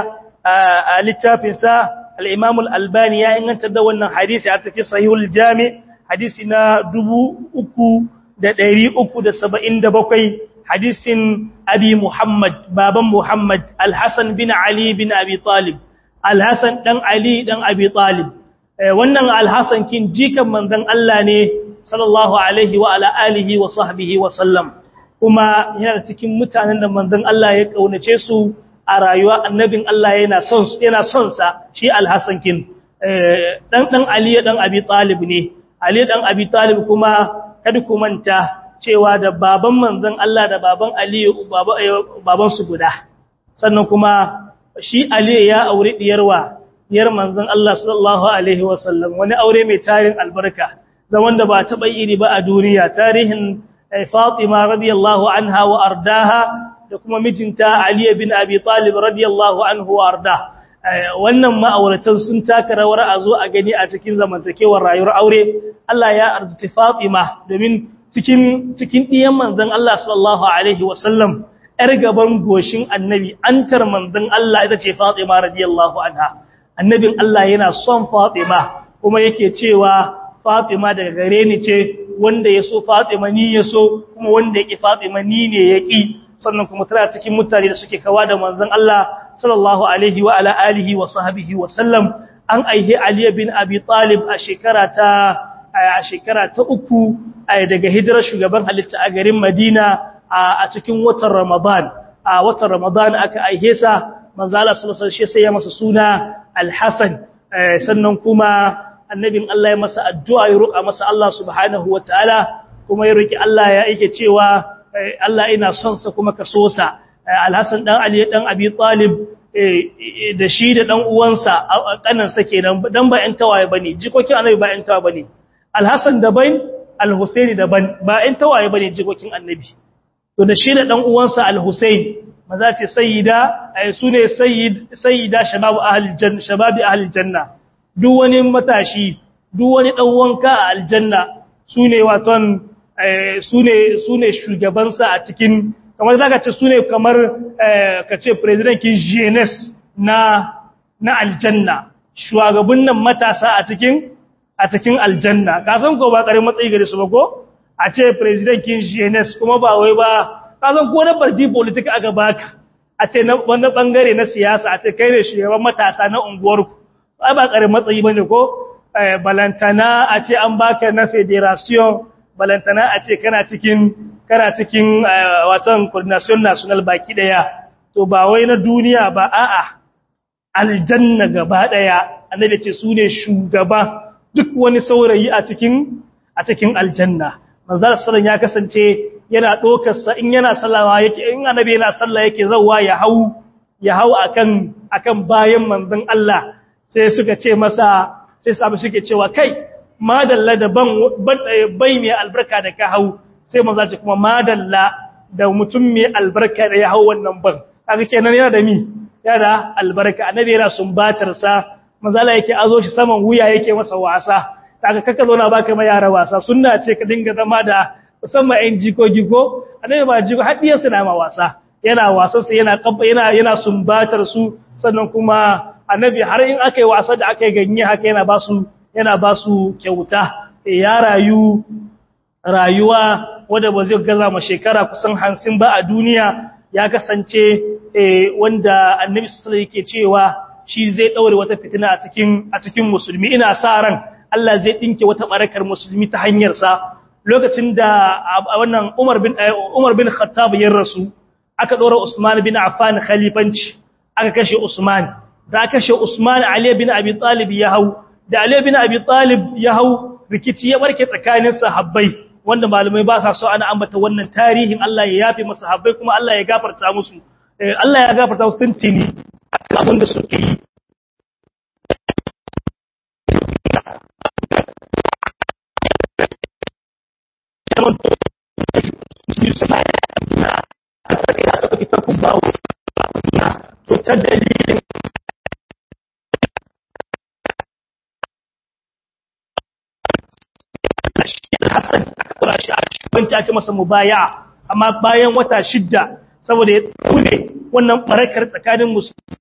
لتابنسا الإمام الألباني يا إن أنت دا وانا حديثي أتكين صحيح الجامع حديثنا دبو أكو da ɗari uku da saba'in da bakwai hadisin abi Muhammad, baban Muhammad, Alhassan bin Ali bin Abi Talib, Alhassan ɗan Ali ɗan Abi Talib. Wannan Alhassan kin jikan manzan Allah ne, sallallahu Alaihi wa ala'alihi wa sahbihi wa sallam, kuma yana cikin mutanen da manzan Allah ya ƙaunace su a rayuwa annabin Allah yana son sa shi Alhassan kin. Ɗan ɗan Ali ɗan Abi Talib ne, Ali ɗan Abi Talib kuma kada ku manta cewa da baban manzon Allah da baban Aliyu baban su guda sannan kuma shi Aliyu ya aure diyarwa diyar manzon Allah sallallahu alaihi wasallam wani aure mai tarin albarka zaman da ba taba iri ba a duniya tarihin Fatima radiyallahu anha wa ardaha da kuma mijinta Ali bin Abi Talib radiyallahu anhu wa arda wannan ma'auratan sun taka rawar a zo a gani a cikin zamantakewar rayuwar aure Allah ya arzuti Fatima domin cikin cikin diyan manzon Allah sallallahu alaihi wasallam yar gaban goshin annabi antar manzon Allah ita ce Fatima radiyallahu anha annabin Allah yana son Fatima kuma yake cewa Fatima daga gare ni ce wanda ya so Fatima ni ya so kuma wanda yake Fatima ni ne yaki sannan kuma tana cikin mutane da suke kawa da manzon Allah sallallahu alaihi wa ala alihi wa sahbihi wa sallam an aihe Ali bin Abi Talib a shekara ta a shekara ta uku daga hijirar shugaban halitta a garin Madina a cikin watan Ramadan a watan Ramadan aka aihe sa manzo Allah sallallahu alaihi wasallam sai ya masa suna Al-Hasan sannan kuma annabin Allah ya masa addu'a ya roƙa masa Allah subhanahu wataala kuma ya roki Allah ya yake cewa Allah ina son sa kuma ka so sa Al-Hasan dan Ali dan Abi Talib da shi da dan uwansa kanansa kenan dan ba ƴan tawaye bane jikokin annabi ba ƴan tawaye bane Al-Hasan daban Al-Husaini daban ba ƴan tawaye bane jikokin annabi to da shi da dan uwansa Al-Husain maza ce sayyida ay sune sayyid sayyida shabab ahli janna shabab ahli janna duk wani matashi duk wani dan wanka a aljanna sune waton sune sune shugabansa a cikin kamar zaka ce sune kamar ka ce president kin jeunesse na na aljanna shugaban nan matasa a cikin a cikin aljanna ka san ko ba karin matsayi gare su ba ko a ce president kin jeunesse kuma ba wai ba ka san ko na party politic aka baka a ce na wani bangare na siyasa a ce kai ne shugaban matasa na unguwarku ai ba karin matsayi bane ko balantana a ce an baka na federation balantana a ce kana cikin kana cikin watan coordination national baki daya to ba wai na duniya ba a'a aljanna gaba daya annabi ce su ne shugaba duk wani saurayi a cikin a cikin aljanna manzal sallan ya kasance yana dokar sa in yana sallawa yake in annabi yana sallah yake zawa ya hau ya hau akan akan bayan manzon Allah sai suka ce masa sai sabu suke cewa kai madalla da ban bai mai albarka da ka hau sai manzo ce kuma madalla da mutum mai albarka da ya hau wannan ban kaga kenan yana da mi yana da albarka annabi yana sumbatar sa manzo Allah yake azo shi saman wuya yake masa wasa kaga kaka zo na baka mai yara wasa sunna ce ka dinga zama da musamman ɗan jikoki ko annabi ba jiko hadiyar su na ma wasa yana wasan sa yana kabba yana yana sumbatar su sannan kuma annabi har in aka yi wasa da aka yi ganye haka yana ba su yana ba su kyauta ya rayu rayuwa wadda ba zai gaza ma shekara kusan hansin ba a duniya ya kasance wanda annabi sallallahu yake cewa shi zai daure wata fitina a cikin a cikin musulmi ina sa ran Allah zai dinke wata barakar musulmi ta hanyar sa lokacin da wannan Umar bin Umar bin Khattab ya rasu aka dora Usman bin Affan khalifanci aka kashe Usman da aka kashe Usman Ali bin Abi Talib ya hau da Ali bin Abi Talib ya hau rikici ya barke tsakanin sahabbai wanda malamai ba sa so ana ambata wannan tarihin Allah ya yafe masa sahabbai kuma Allah ya gafarta musu Allah ya gafarta musu tuntuni abin da suke yi ta dalilin Hassan kura shi a shugabanci ake masa mubaya amma bayan wata shidda saboda ya tsune wannan barakar tsakanin musulmi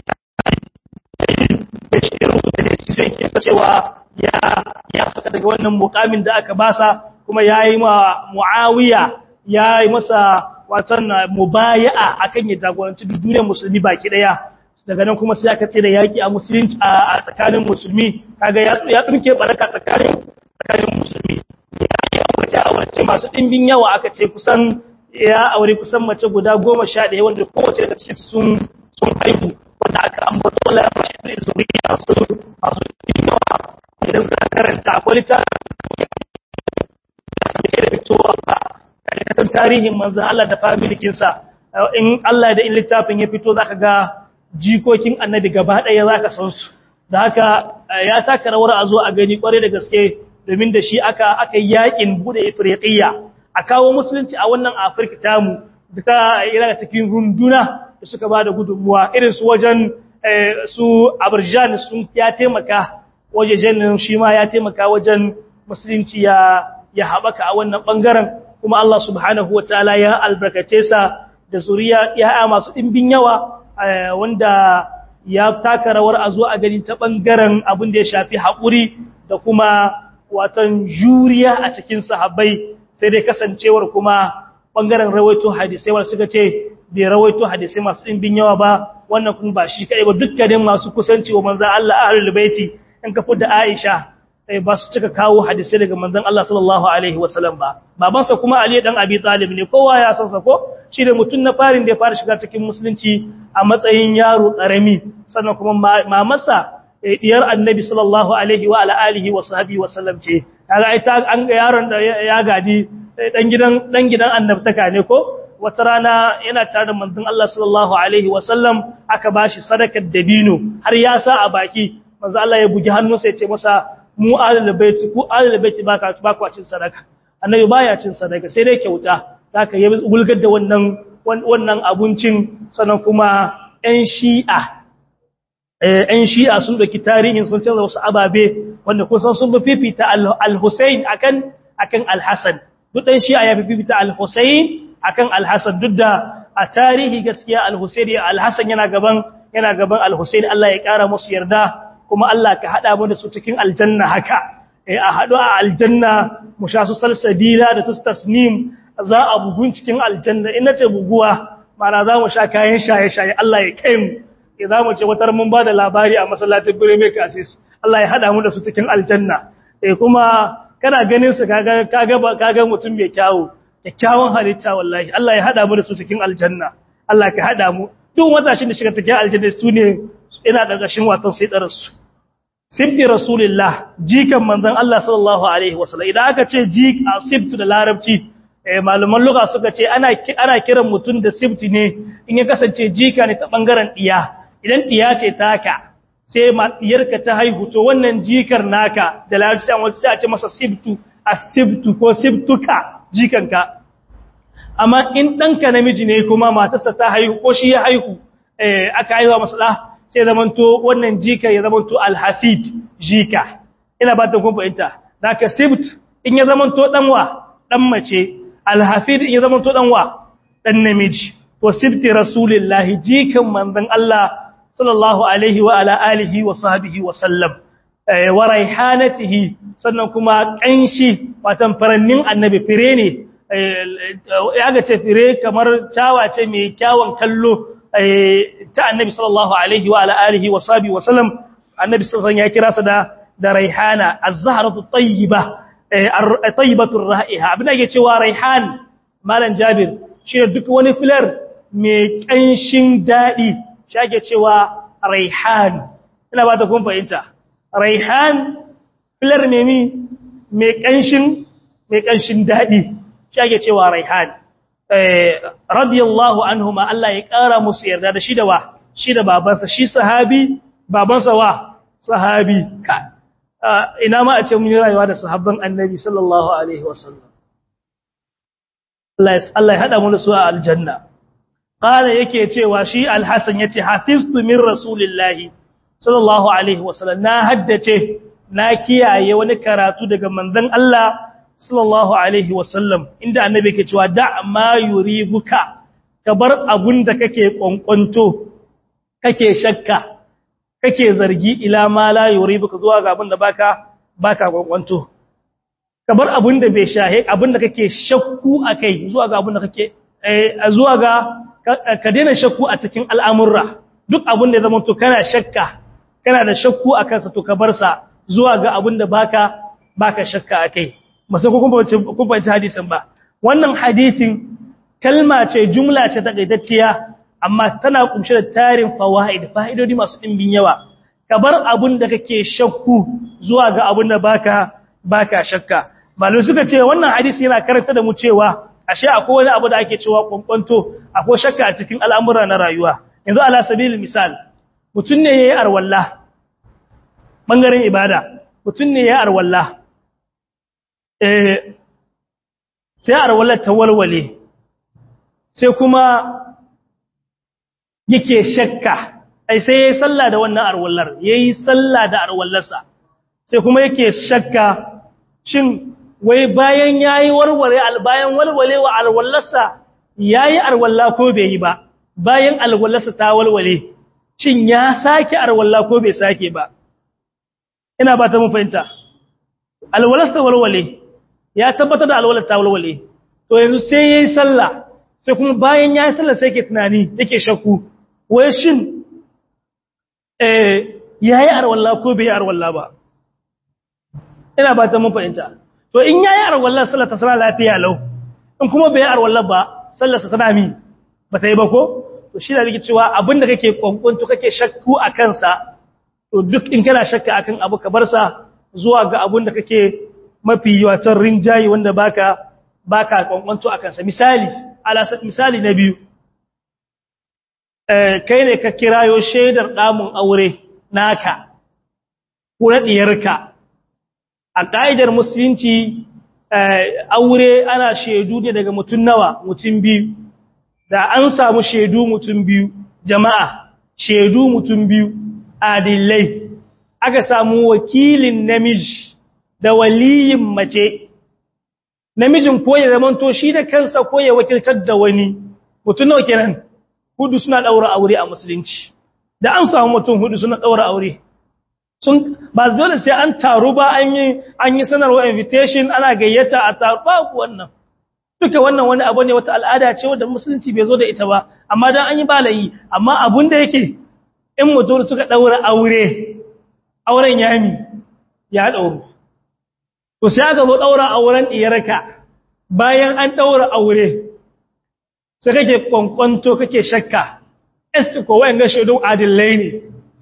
da shi rubuta da shi zai ke cewa ya ya saka daga wannan mukamin da aka basa kuma ya yi ma muawiya ya yi masa watan mubaya'a akan ya jagoranci duk duniyar musulmi baki daya daga nan kuma sai aka tsira yaki a musulunci a tsakanin musulmi kaga ya tsinke baraka tsakanin tsakanin musulmi ya wace a wace masu ɗimbin yawa aka ce kusan ya aure kusan mace guda goma sha ɗaya wanda kowace daga cikin sun sun haihu wanda aka ambata wala ya fashe da zuriya su masu ɗimbin yawa idan ka karanta akwai ta da fitowa ba karkatan tarihin manzo Allah da familikinsa in Allah da in littafin ya fito zaka ga jikokin annabi gaba ɗaya zaka san su da haka ya taka rawar a zo a gani kware da gaske domin da shi aka aka yakin bude ifriqiya a kawo musulunci a wannan afirka tamu da ta yana cikin runduna da suka bada gudunmuwa irin su wajen su abarjan sun ya taimaka wajejen shi ma ya taimaka wajen musulunci ya ya haɓaka a wannan ɓangaren kuma Allah subhanahu wataala ya albarkace sa da zuriya ya masu ɗimbin yawa wanda ya taka rawar a zo a gani ta ɓangaren abin da ya shafi haƙuri da kuma watan juriya a cikin sahabbai sai dai kasancewar kuma ɓangaren rawaito hadisai wanda suka ce bai rawaito hadisai masu ɗimbin yawa ba wannan kuma ba shi kaɗai ba dukkanin masu kusanci wa manzan Allah ahlul baiti in ka da Aisha ba su cika kawo hadisai daga manzan Allah sallallahu alaihi wasallam ba babansa kuma Ali dan Abi Talib ne kowa ya san sa ko shi da mutum na farin da ya fara shiga cikin musulunci a matsayin yaro karami sannan kuma mamarsa diyar annabi sallallahu alaihi wa ala alihi wa sahbihi wa sallam ce kaga ai ta an ga yaron da ya gaji dan gidan dan gidan annabtaka ne ko wata rana yana tare da manzon Allah sallallahu alaihi wa sallam aka bashi sadakar dabino har ya sa a baki manzon Allah ya bugi hannunsa ya ce masa mu ahlul baiti ku ahlul baiti baka ba ku cin sadaka annabi baya cin sadaka sai dai kyauta zaka yi gulgar da wannan wannan abincin sannan kuma ƴan shi'a ‘yan shi'a sun ɗauki tarihin sun canza wasu ababe wanda kusan sun fi fifita al-Hussein akan akan al-Hassan duk ɗan shi'a ya fi fifita al-Hussein akan al-Hassan duk da a tarihi gaskiya al-Hussein ya al-Hassan yana gaban yana gaban al-Hussein Allah ya ƙara musu yarda kuma Allah ka haɗa mu da su cikin aljanna haka eh a haɗu a aljanna mu sha su salsabila da tasnim za a bugun cikin aljanna in nace buguwa mana za mu sha kayan shaye-shaye Allah ya kai mu za mu ce watar mun ba da labari a masallacin gure mai kasis Allah ya hada mu da su cikin aljanna eh kuma kana ganin su kaga kaga kaga mutum mai kyawu kyakkyawan halitta wallahi Allah ya hada mu da su cikin aljanna Allah ka hada mu duk matashin da shiga cikin aljanna su ne ina gargashin watan sai da rasu sibbi rasulillah jikan manzon Allah sallallahu alaihi wasallam idan aka ce jik a sibtu da larabci eh malaman lugha suka ce ana ana kiran mutum da sibti ne in ya kasance jika ne ta bangaren diya idan diya ce taka sai diyarka ta haihu to wannan jikar naka da larabci an wata sai a ce masa sibtu asibtu ko sibtuka jikanka amma in ɗanka namiji ne kuma matarsa ta haihu ko shi ya haihu aka haihuwa masala sai zamanto wannan jika ya zamanto alhafid jika ina ba ta kun fahimta da ka sibt in ya zamanto ɗanwa ɗan mace alhafid in ya zamanto ɗanwa ɗan namiji to sibti rasulillahi jikan manzon Allah sallallahu alaihi wa ala alihi wa sahbihi wa sallam wa raihanatihi sannan kuma kanshi watan farannin annabi fire ne ya ga ce fire kamar cawa ce mai kyawun kallo ta annabi sallallahu alaihi wa ala alihi wa sahbihi wa sallam annabi sallallahu ya kira sa da da raihana az-zahratu tayyiba tayyibatu ra'iha abin da yake cewa raihan malam jabir shi duk wani filar mai kanshin dadi shi ake cewa raihan ina ba ta kun fahimta raihan filar memi mai kanshin mai kanshin dadi shi ake cewa raihan radiyallahu anhuma Allah ya kara musu yarda da shi da wa shi da babansa shi sahabi babansa wa sahabi ka ina ma a ce mun yi rayuwa da sahabban annabi sallallahu alaihi wasallam Allah ya hada mu da su a aljanna qala yake cewa shi alhasan yace hafiztu min rasulillahi sallallahu alaihi wasallam na haddace na kiyaye wani karatu daga manzon Allah sallallahu alaihi wasallam inda annabi yake cewa da ma yuribuka ka bar abun da kake kwankwanto kake shakka kake zargi ila ma la yuribuka zuwa ga abun da baka baka kwankwanto ka bar abun da bai shahe abun da kake shakku akai zuwa ga abun da kake zuwa ga ka daina shakku a cikin al'amurra duk abun da ya zama to kana shakka kana da shakku a kansa to ka bar sa zuwa ga abun da baka baka shakka akai masu kun fahimci hadisin ba wannan hadisin kalma ce jumla ce takaitacciya amma tana kumshe da tarin fawaid fa'idodi masu dimbin yawa ka bar abun da kake shakku zuwa ga abun da baka baka shakka malum suka ce wannan hadisi yana karanta da mu cewa ashe akwai wani abu da ake cewa kwankwanto akwai shakka a cikin al'amura na rayuwa yanzu ala sabilil misal mutun ne yayi arwalla bangaren ibada mutun ne yayi arwalla sai arwallar ta walwale sai kuma yake shakka ai sai yayi sallah da wannan arwallar yayi sallah da arwallarsa sai kuma yake shakka shin wai bayan yayi warware bayan walwale wa arwallarsa yayi arwalla ko bai yi ba bayan arwallarsa ta walwale shin ya sake arwalla ko bai sake ba ina ba ta mun fahimta alwalasta walwale ya tabbatar da alwalar ta walwale to yanzu sai yayi sallah sai kuma bayan yayi sallah sai yake tunani yake shakku wai shin eh yayi arwalla ko bai arwalla ba ina ba ta mun fahimta to in yayi arwalla sallah ta sala lafiya lau in kuma bai arwalla ba sallar sa tana mi ba ta yi ba ko to shi da yake cewa abinda kake kwankwanto kake shakku a kansa to duk in kana shakka akan abu ka bar sa zuwa ga abinda kake mafi yawatar rinjayi wanda baka baka kwankwanto akan sa misali alasat misali na biyu eh kai ne ka kirayo shaidar damun aure naka ko na diyarka a kaidar musulunci aure ana shaidu ne daga mutun nawa mutun biyu da an samu shaidu mutun biyu jama'a shaidu mutun biyu adillai aka samu wakilin namiji da waliyin mace namijin ko ya zamanto shi da kansa ko ya wakiltar da wani mutum nawa kenan hudu suna daura aure a musulunci da an samu mutum hudu suna daura aure sun ba dole sai an taru ba an yi an yi sanarwa invitation ana gayyata a taru ba wannan duka wannan wani abu ne wata al'ada ce wanda musulunci bai zo da ita ba amma dan an yi balayi amma abun da yake in mutum suka daura aure auren yami ya dauro to sai aka zo daura auren diyarka bayan an daura aure sai kake kwankwanto kake shakka este ko wayan ga shaidu adillai ne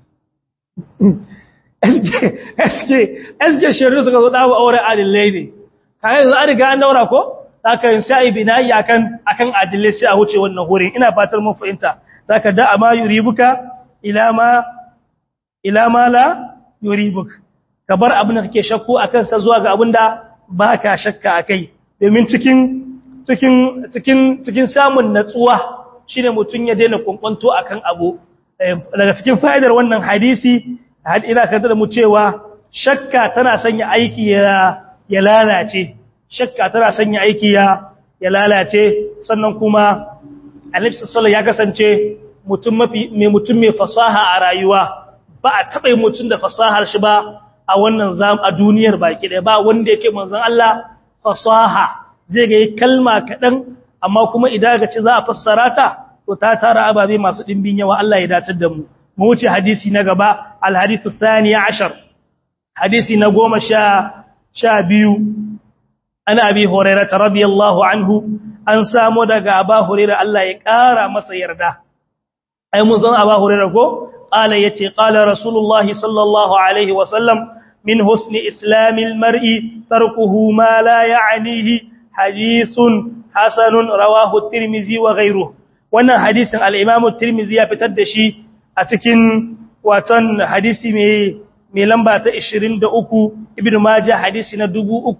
eske eske shaidu suka zo dawo aure adillai ne kai yanzu an riga an daura ko zaka yin sai binayi akan akan adillai sai a wuce wannan hurin ina fatar mun fahimta zaka da ama yuribuka ila ma ila ma la yuribuk ka bar abin da kake shakku akan sa zuwa ga abin da baka shakka akai domin cikin cikin cikin cikin samun natsuwa shine mutun ya daina kunkwanto akan abu daga cikin fa'idar wannan hadisi had ina kada da mu cewa shakka tana sanya aiki ya ya lalace shakka tana sanya aiki ya ya lalace sannan kuma Annabi sallallahu ya kasance mutum mafi mai mutum mai fasaha a rayuwa ba a taɓa mutum da fasahar shi ba a wannan zam a duniyar baki ɗaya ba wanda yake manzon Allah fasaha zai ga kalma kaɗan amma kuma idan ga ce za a fassara ta to ta tara ababe masu ɗimbin yawa Allah ya dace da mu mu wuce hadisi na gaba alhadithu thaniya ashar hadisi na goma sha sha biyu ana abi hurairah radiyallahu anhu an samu daga aba hurairah Allah ya ƙara masa yarda ai mun san aba hurairah ko qala yace qala rasulullahi sallallahu alaihi wa sallam min husni islamil mar'i tarkuhu ma la ya'nihi hadithun hasanun rawahu at-tirmidhi wa ghayruhu wannan hadisin al-imam at-tirmidhi ya fitar da shi a cikin watan hadisi mai mai lamba ta 23 ibnu majah hadisi na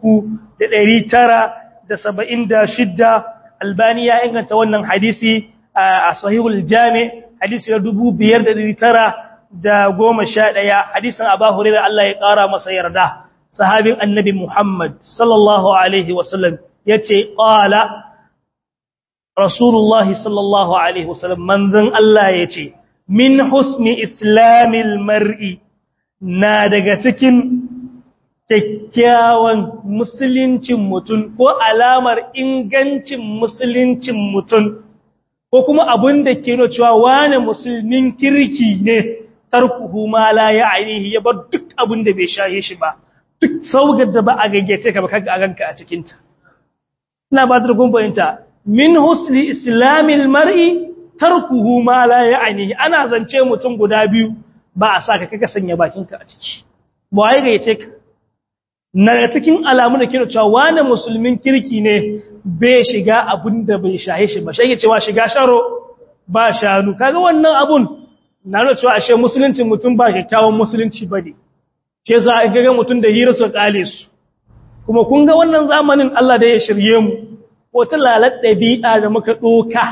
3976 albani ya inganta wannan hadisi a sahihul jami hadisi na 5911 hadisin abu hurairah Allah ya kara masa yarda sahabin annabi muhammad sallallahu alaihi wasallam yace qala rasulullah sallallahu alaihi wasallam manzon Allah yace min husni islamil mar'i na daga cikin kyakkyawan musuluncin mutum ko alamar ingancin musuluncin mutum ko kuma abin da ke nuna cewa wane musulmin kirki ne tarkuhu ma la ya'nihi ya bar duk abin da bai shaye shi ba duk saugar da ba a gaggace ka ba kaga a ganka a cikin ta ina ba da gumbayinta min husni islamil mar'i tarkuhu ma la ya'nihi ana zance mutum guda biyu ba a saka kaga sanya bakinka a ciki ba wai gayyace ka na cikin alamu da kira cewa wani musulmin kirki ne bai shiga abun da bai shahe shi ba shi cewa shiga sharo ba shanu kaga wannan abun na nuna cewa ashe musuluncin mutum ba kyakkyawan musulunci ba ne ke sa a gaga mutum da hira su kale su kuma kun ga wannan zamanin Allah da ya shirye mu wata lalat ɗabi'a da muka ɗoka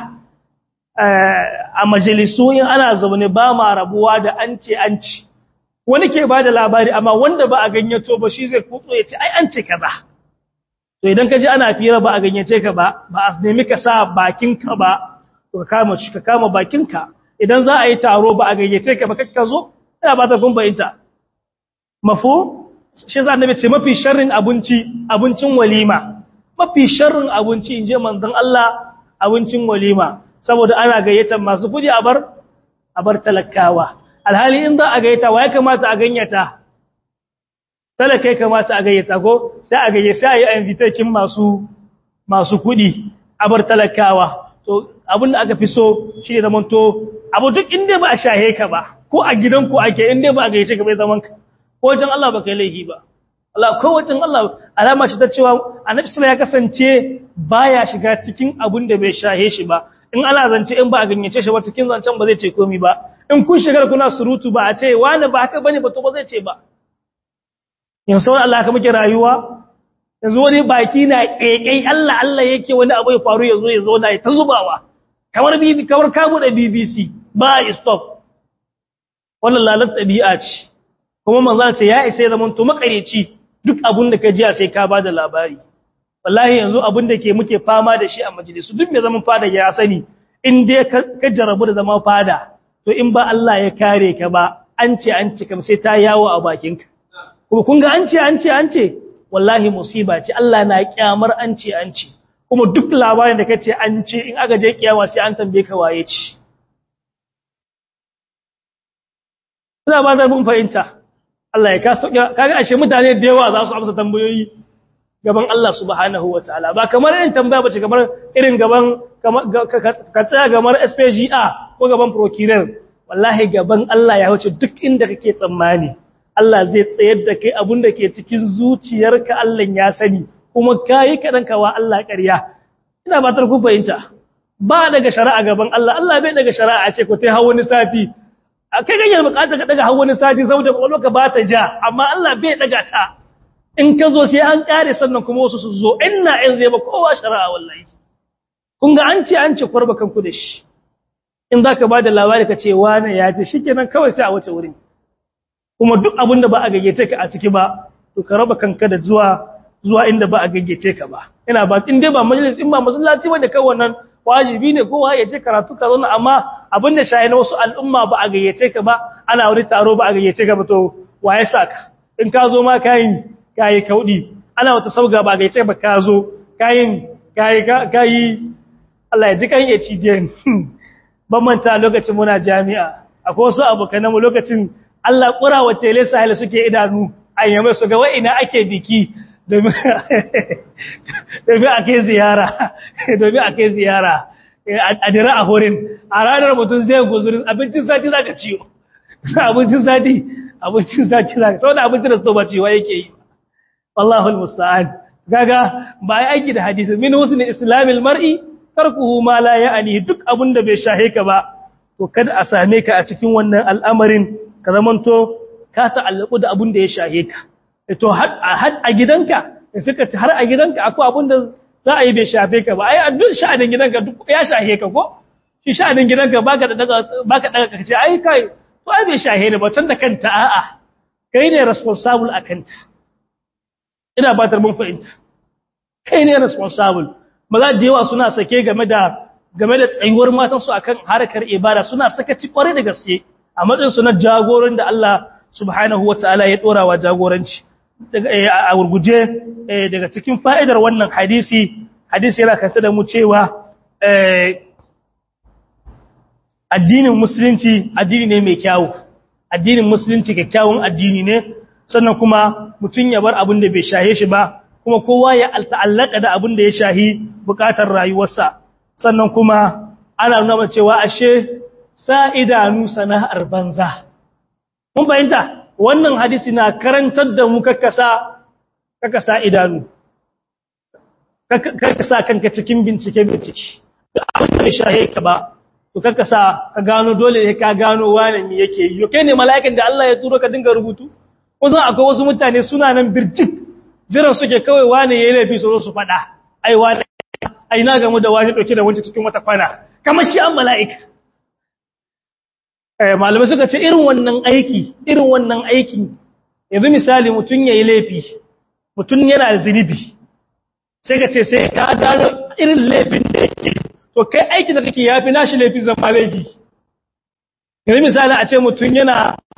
a majalisu in ana zaune ba ma rabuwa da an ce an ci wani ke ba da labari amma wanda ba a ganyato ba shi zai kutso ya ce ai an ce kaza to idan ka ji ana fira ba a ganyace ka ba ba a nemi ka sa bakinka ba to ka kama shi ka kama bakinka idan za a yi taro ba a gayyace ka ba kakka zo ina ba ta kun bayinta mafu shi za annabi ce mafi sharrin abinci abincin walima mafi sharrin abinci in je manzon Allah abincin walima saboda ana gayyatar masu kudi a bar a bar talakawa alhali in za a gayyata wa ya kamata a ganyata talakai kamata a gayyata ko sai a gayyace sai a yi invitation masu masu kudi a bar talakawa to abinda aka fi so shi ne zaman to abu duk inda ba a shahe ka ba ko a gidanku ake inda ba a gayyace ka bai zaman ka ko wajen Allah ba kai laifi ba Allah ko wajen Allah alama shi ta cewa annabi sallallahu ya kasance baya shiga cikin abin da bai shahe shi ba in ana zance in ba a ganyace shi ba cikin zancen ba zai ce komai ba in kun shigar kuna surutu ba a ce wani ba haka bane ba to ba zai ce ba yanzu wani Allah ka muke rayuwa yanzu wani baki na kekai Allah Allah yake wani abu ya faru yazo ya zo na ta zubawa kamar bibi kamar ka bude BBC ba stop wannan lalat tabi'a ce kuma manzo ce ya isa zaman to makareci duk abun da ka ji sai ka bada labari wallahi yanzu abun da ke muke fama da shi a majalisu duk mai zaman fada ya sani in dai ka jarabu da zama fada to in ba Allah ya kare ka ba an ce an ce kam sai ta yawo a bakinka kuma kun ga an ce an ce an ce wallahi musiba ce Allah na kyamar an ce an ce kuma duk labarin da kace an ce in aka je kiyama sai an tambaye ka waye ce ina ba da mun fahimta Allah ya kaso kaga ashe mutane da yawa za su amsa tambayoyi gaban Allah subhanahu wataala ba kamar irin tambaya bace kamar irin gaban ka tsaya gamar SPGA ko gaban procureur wallahi gaban Allah ya wuce duk inda kake tsammani Allah zai tsayar da kai abin da ke cikin zuciyarka Allah ya sani kuma kai kadan kawa Allah ƙarya ina batar ku fahimta ba daga shari'a gaban Allah Allah bai daga shari'a a ce ko tai hawo ni sati kai ganye bukata ka daga hawo ni sati saboda ka ba ta ja amma Allah bai daga ta in ka zo sai an kare sannan kuma wasu su zo inna in zai ba kowa shari'a wallahi kun ga an ce an ce kwarba kanku da shi in za ka ba da labari ka ce wane ya ce shi kenan kawai sai a wace wurin kuma duk abin da ba a gayyace ka a ciki ba to ka raba kanka da zuwa zuwa inda ba a gayyace ka ba ina ba in dai ba majalis in ba masallaci ba da kai wannan wajibi ne kowa ya ce karatu ka zauna amma abin da shayi na wasu al'umma ba a gayyace ka ba ana wani taro ba a gayyace ka ba to wa ya saka in ka zo ma kayin kayi kaudi ana wata sauga ba a gayyace ba ka zo kayin kayi kayi Allah ya ji kan ya ci den ban manta lokacin muna jami'a akwai wasu abokan mu lokacin Allah kura wa tele sahil suke idanu ayyama su ga wai ina ake biki domin domin ake ziyara domin ake ziyara a dira a horin a ranar mutum zai guzuri abincin sati zaka ciyo abincin sati abincin sati zaka saboda abincin da su ba ciwa yake yi wallahu almusta'an gaga ba ai aiki da hadisi min husni islamil mar'i tarkuhu ma la ya'ni duk abinda bai shahe ka ba to kada a same ka a cikin wannan al'amarin ka zamanto ka ta'allaku da abinda ya shahe ka to har a gidanka suka ci har a gidanka akwai abinda za a yi bai shafe ka ba ai a duk sha'anin gidanka duk ya shahe ka ko shi sha'anin gidanka baka da daga baka daga ka ce ai kai to ai bai shahe ne ba can da kanta a'a kai ne responsible akanta ina ba mun fahimta kai ne responsible maza da yawa suna sake game da game da tsayuwar matansu akan harkar ibada suna sakaci kware da gaske a matsayin su na jagoran da Allah subhanahu wataala ya dora wa jagoranci a gurguje daga cikin fa'idar wannan hadisi hadisi yana kanta da mu cewa addinin musulunci addini ne mai kyawu addinin musulunci kyakkyawan addini ne sannan kuma mutum ya bar abin da bai shahe shi ba kuma kowa ya ta'allaka da abin da ya shahi bukatar rayuwarsa sannan kuma ana nuna cewa ashe sa idanu sana'ar banza mun fahimta wannan hadisi na karantar da mu kakkasa kakkasa idanu kakkasa kanka cikin bincike bincike da abin da ya shahe ka ba to kakkasa ka gano dole ne ka gano wani me yake yi kai ne mala'ikan da Allah ya turo ka dinga rubutu kusan akwai wasu mutane suna nan birjik jiran suke kawai wane ya yi laifi su su faɗa ai wane ai na gamu da wani ɗauke da wancan cikin wata kwana kamar shi an mala'ika malamai suka ce irin wannan aiki irin wannan aiki yanzu misali mutum ya yi laifi mutum yana da zunubi sai ka ce sai ka gano irin laifin da yake to kai aiki da kake yafi nashi laifin zama laifi yanzu misali a ce mutum yana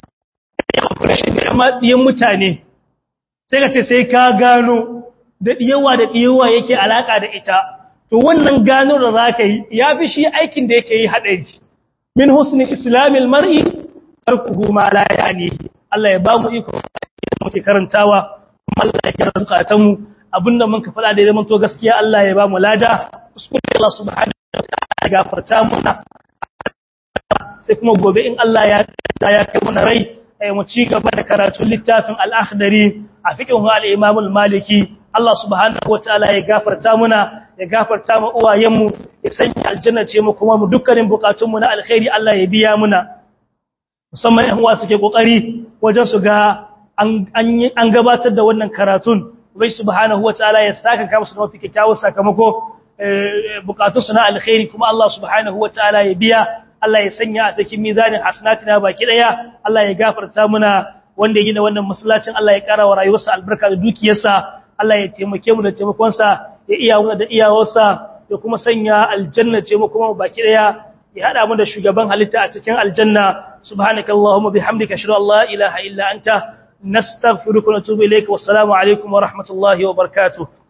ɗiyan mutane sai ka ce sai ka gano da ɗiyawa da ɗiyawa yake alaƙa da ita to wannan gano da za ka yi ya fi shi aikin da yake yi haɗari min husni islamil mar'i tarkuhu ma la yani Allah ya ba mu iko muke karantawa kuma Allah ya kira zukatan mu abinda mun ka faɗa da zaman to gaskiya Allah ya ba mu lada kuskure Allah subhanahu wa ta'ala ya gafarta mana sai kuma gobe in Allah ya ya kai mana rai mu ci gaba da karatun littafin al-akhdari a fiqhu al-imam al-maliki Allah subhanahu wataala ya gafarta muna ya gafarta mu uwayenmu ya sanya aljanna ce mu kuma mu dukkanin bukatun mu na alkhairi Allah ya biya muna musamman ɗan uwa suke kokari wajen su ga an an gabatar da wannan karatun bai subhanahu wataala ya saka ka musu mafi kyakkyawar sakamako bukatun su na alkhairi kuma Allah subhanahu wataala ya biya Allah ya sanya a cikin mizanin hasanatina baki daya Allah ya gafarta muna wanda ya gina wannan masallacin Allah ya kara wa rayuwarsa albarka da dukiyarsa Allah ya taimake mu da taimakonsa ya iya mu da iyawarsa ya kuma sanya aljanna ce mu kuma baki daya ya hada mu da shugaban halitta a cikin aljanna subhanakallahumma bihamdika ashhadu an la ilaha illa anta nastaghfiruka wa natubu ilayka wassalamu alaikum wa rahmatullahi wa barakatuh